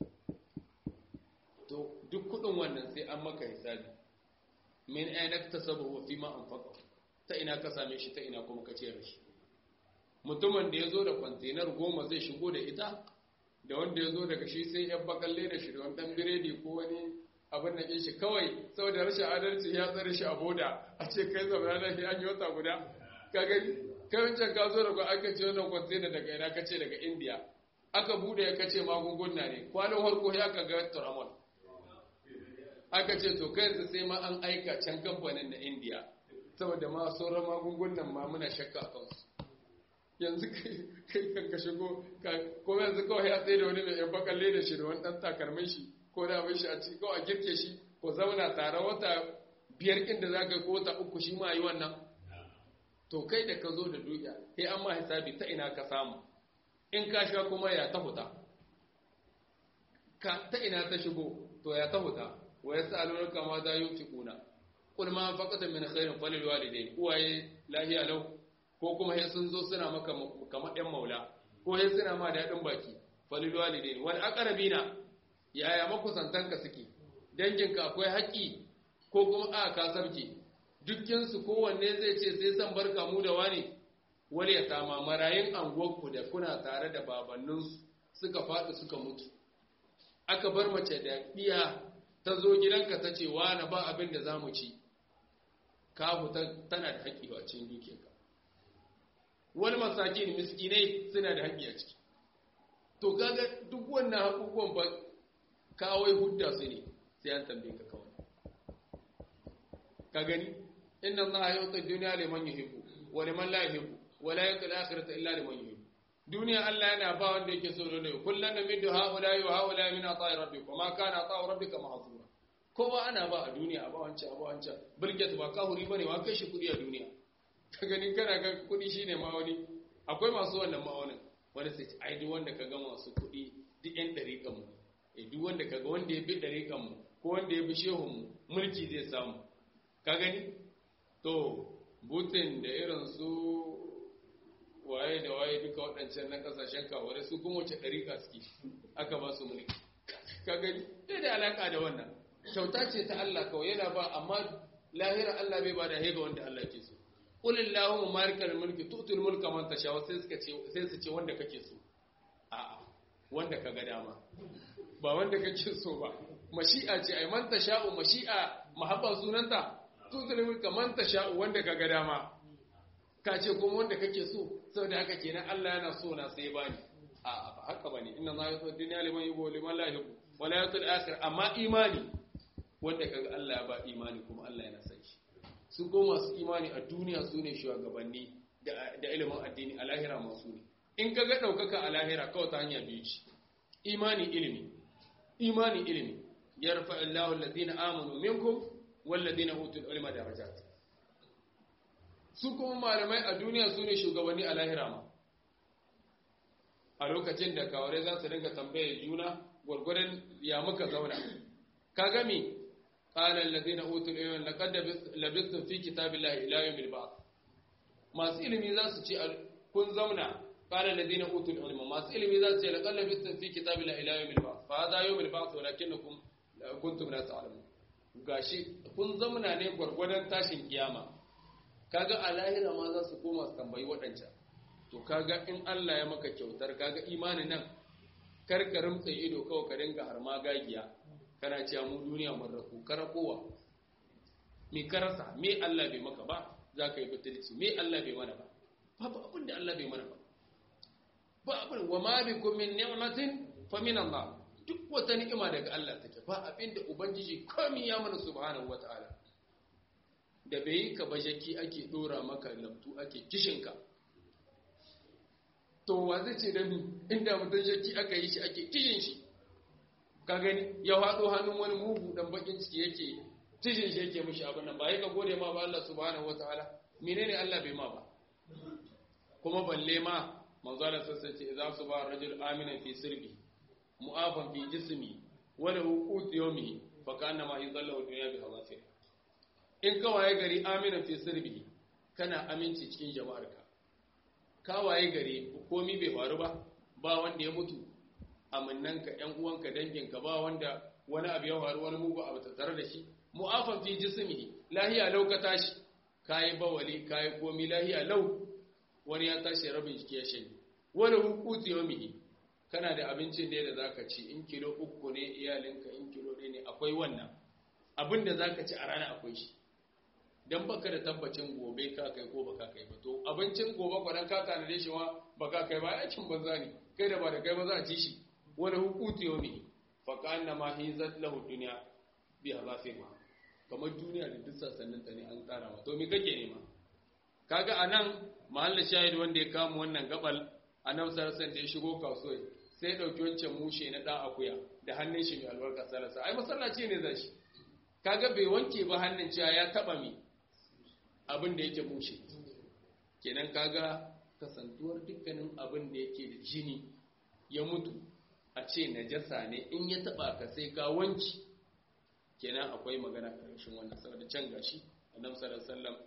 to duk kuɗin wannan sai an maka hisabi min aina tasabu wa fima anfaqa ta ina ka same shi ta ina kuma ka ciyar shi mutumin da ya zo da kwantenar goma zai shigo da ita da wanda ya zo daga shi sai yan bakalle da shi da wani dan biredi ko wani abin da ke shi kawai saboda rashin adalci ya tsare shi a boda a ce kai zama na shi an yi wata guda ka gani kai wancan ka zo daga aka ce wannan kwantena daga ina ka ce daga indiya aka bude ya kace magunguna ne kwanan harko ya ka ga turamol aka ce to kai yanzu sai ma an aika can kamfanin na indiya saboda ma sauran magungunan ma muna shakka a kansu yanzu kai kan ka shigo ko yanzu kawai ya tsaye da wani mai yan bakalle da shi da wani dan takalmin shi ko da abin shi a ci kawai a girke shi ko zauna tare wata biyar inda za ka ko wata uku shi ma yi wannan to kai da ka zo da dukiya sai an ma hisabi ta ina ka samu in ka sha kuma ya ta huta ka ta ina ta shigo to ya ta huta wa yas'alunaka ma za yunfiquna qul ma faqata min khairin falil walidayn uwaye lahiya lau ko kuma sai sun zo suna maka kamar ɗan maula ko sai suna ma daɗin baki falil walidayn wal aqrabina yaya makusantanka suke danginka akwai haƙƙi ko kuma a ka sarki dukkin su kowanne zai ce sai san barka mu da wani wal yatama marayin anguwarku da kuna tare da babanninsu suka faɗi suka mutu aka bar mace da ɗiya ta zo gidanka ta ce wani ba abin da za mu ci kafu tana da haƙƙi a cikin dukiyarka wani masakin miskinai suna da haƙƙi a ciki to kaga duk wannan haƙuƙuwan ba kawai hudda su ne sai an tambaye ka kawai ka gani inna allaha yu'ti ad-dunya liman yuhibbu wa liman la yuhibbu wa la yu'ti al-akhirata illa liman yuhibbu duniya Allah yana ba wanda yake so da kullun namidu haula wa haula min ata'i rabbika ma kana ata'u rabbika mahzura kowa ana ba a duniya a ba wancan a ba wancan bilget ba kahuri bane wa kai shi kudi a duniya ka ganin kana ga kudi shine ma'auni akwai masu wannan ma'aunin wanda sai ce ai duk wanda ka ga masu kudi duk yan dariƙan mu eh duk wanda ka ga wanda ya bi dariƙan mu ko wanda ya bi shehun mu mulki zai samu ka gani to butin da irin su waye da waye duka waɗancan na ƙasashen kawai su kuma wace ɗariƙa suke aka ba su mulki ka gani ɗaya da alaƙa da wannan kyauta ce ta Allah kawai yana ba amma lahira Allah bai ba da hega wanda Allah ke so qul illahumma malikal mulki tu'til mulka man tasha sai suka ce sai su ce wanda kake so a'a wanda kaga dama ba wanda kake so ba mashi'a ce ai man tasha'u mashi'a mahabba sunanta tu'til mulka man tasha'u wanda kaga dama ka ce kuma wanda kake so saboda haka kenan Allah yana so na sai bani a'a ba haka bane inna ma yu'ti dunya liman yuhibbu liman la yuhibbu wala yu'ti al-akhir amma imani wanda kaga Allah ya ba imani kuma Allah yana san shi su ko masu imani a duniya su ne shugabanni da ilimin addini a lahira masu ne in kaga ɗaukaka a lahira kawai ta hanya biyu ce imani ilimi imani ilimi yarfa Allahu alladhina amanu minkum walladhina utul ilma darajat su kuma malamai a duniya su ne shugabanni a lahira ma a lokacin da kaware za su dinga tambaye juna gwargwadon ya muka zauna ka gami قال الذين اوتوا العلم لقد لبثتم في كتاب الله الى يوم البعث masu ilimi za su ce kun zauna قال الذين اوتوا العلم masu ilimi za su ce laqad labithtum fi kitabillahi ila yawmil ba'th fa hadha yawmul ba'th walakinnakum kuntum la ta'lamun gashi kun zauna ne gwargwadon tashin kiyama kaga a lahira ma za su koma su tambayi waɗancan to kaga in Allah ya maka kyautar kaga imanin nan karkarin tsaye ido kawai ka dinga har ma gagiya kana cewa mu duniya mun raku kara kowa me karasa me Allah bai maka ba za ka yi butulci me Allah bai mana ba babu abin da Allah bai mana ba ba abin wa ma bikum min ni'matin fa min Allah duk wata ni'ima daga Allah take ba abinda ubangiji komai ya mana subhanahu wataala da bai yi ka bajaki ake dora maka lamtu ake kishinka to wa zai ce da ni inda mutum jaki aka yi shi ake kishin shi ka gani ya faɗo hannun wani mugu dan bakin ciki yake kishin shi yake mishi abin nan ba yi ka gode ma ba Allah subhanahu wataala menene Allah bai ma ba kuma balle ma manzo Allah sassa ce idza suba rajul aminan fi sirbi mu'afan fi jismi wa lahu qut yawmihi fa kana ma yadallahu dunya bi hawasir in ka waye gari aminan fi sirbi kana aminci cikin jama'arka ka waye gari komi bai faru ba ba wanda ya mutu amannanka ƴan uwanka danginka ba wanda wani abu ya faru wani mugu abu tattare da shi mu'afan fi jismihi lahiya lau ka tashi kayi bawali kayi komi lahiya lau wani ya tashi rabin jiki ya shanye wani hukutu yawmihi kana da abincin da da zaka ci in kilo uku ne iyalinka in kilo ɗaya ne akwai wannan abin da zaka ci a rana akwai shi dan baka da tabbacin gobe ka kai ko baka kai ba to abincin gobe kwanan ka tanade shi ma baka kai ba yakin banza ne kai da ba da kai ba za a ci shi wani hukutu yawmihi fa kana ma hizat lahu dunya bi hazafirha kamar duniya da duk sassanin ta ne an tsara ma to me kake nema kaga anan mahalla shahid wanda ya kama wannan gabal annabi sallallahu alaihi da ya shigo kasuwa sai ya dauki wancan mushe na dan akuya da hannun shi mai albarka sallallahu ai masallaci ne zai shi kaga bai wanke ba hannun cewa ya taba mi abin da yake mushe kenan kaga kasantuwar dukkanin abin da yake da jini ya mutu a ce najasa ne in ya taba ka sai ka wanki kenan akwai magana karshen wannan saboda can gashi annabi sallallahu alaihi wasallam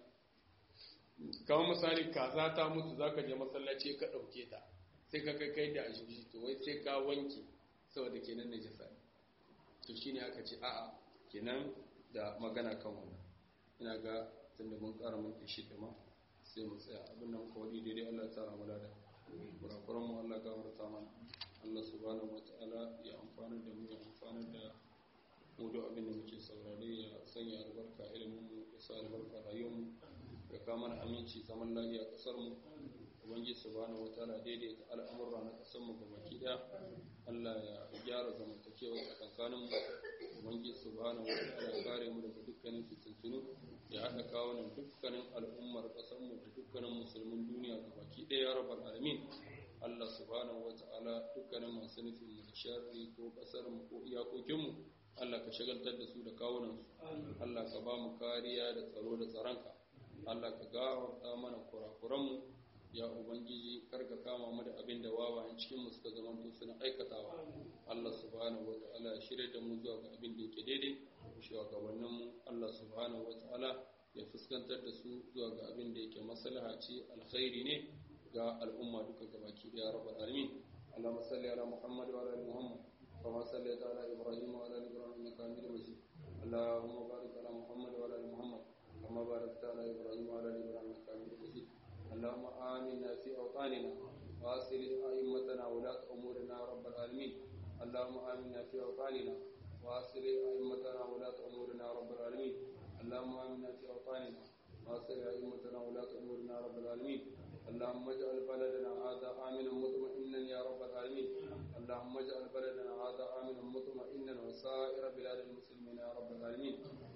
kamar misali kaza ta mutu zaka je masallaci ka dauke ta sai ka kai kai da ajibi to wai sai ka wanke saboda kenan najasa ne to shine aka ce a'a kenan da magana kan wannan ina ga tunda mun ƙara mun kishi da ma sai mu tsaya abin nan kawai daidai Allah ya tsara mu da kurakuran mu Allah ga warta mana Allah subhanahu wataala ya amfana da mu ya amfana da mu da abin da muke saurare ya sanya albarka ilimin mu ya sa albarka rayuwar mu ya kama mana aminci zaman lafiya kasar mu ubangiji subhanahu wataala daidaita al'amura na kasar mu gabaki daya Allah ya gyara zamantakewa tsakankanin mu ubangiji subhanahu wataala ya kare mu daga dukkanin fitintunu ya haɗa kawunan dukkanin al'ummar kasar mu da dukkanin musulmin duniya gabaki daya ya rabbal alamin Allah subhanahu wataala dukkanin masu nufin mu da sharri ko kasar mu ko iyakokin mu Allah ka shagaltar da su da kawunan su Allah ka ba mu kariya da tsaro da tsaronka Allah ka gawarta mana kurakuranmu ya ubangiji karka kama mu da abin da wawayen cikin mu suka zama to suna aikatawa Allah subhanahu wataala ya shirye da mu zuwa ga abin da yake daidai shugabannin mu Allah subhanahu wataala ya fuskantar da su zuwa ga abin da yake maslaha ce alkhairi ne ga al'umma duka gabaki daya rabbal alamin Allahumma salli ala Muhammad wa ala ali Muhammad kama sallaita ala Ibrahim wa ala ali Ibrahim innaka Hamidum Majid Allahumma barik ala Muhammad wa ala ali Muhammad كما باركت على إبراهيم وعلى آل إبراهيم إنك حميد مجيد اللهم آمنا في أوطاننا وأصلح أئمتنا ولاة أمورنا يا رب العالمين اللهم آمنا في أوطاننا وأصلح أئمتنا ولاة أمورنا يا رب العالمين اللهم آمنا في أوطاننا وأصلح أئمتنا ولاة أمورنا يا رب العالمين اللهم اجعل بلدنا هذا آمنا مطمئنا يا رب العالمين اللهم اجعل بلدنا هذا آمنا مطمئنا وسائر بلاد المسلمين يا رب العالمين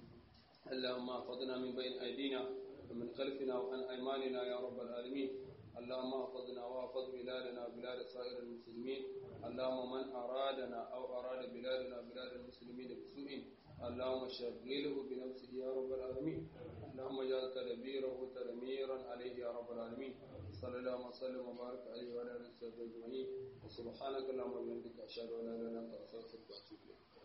اللهم احفظنا من بين أيدينا ومن خلفنا وعن أيماننا يا رب العالمين اللهم احفظنا واحفظ بلادنا وبلاد سائر المسلمين اللهم من أرادنا أو أراد بلادنا وبلاد المسلمين بسوء اللهم شغله بنفسه يا رب العالمين اللهم اجعل تدبيره تدميرا عليه يا رب العالمين صلى الله وسلم وبارك عليه وعلى اله وصحبه اجمعين وسبحانك اللهم وبحمدك اشهد ان لا اله الا انت استغفرك واتوب اليك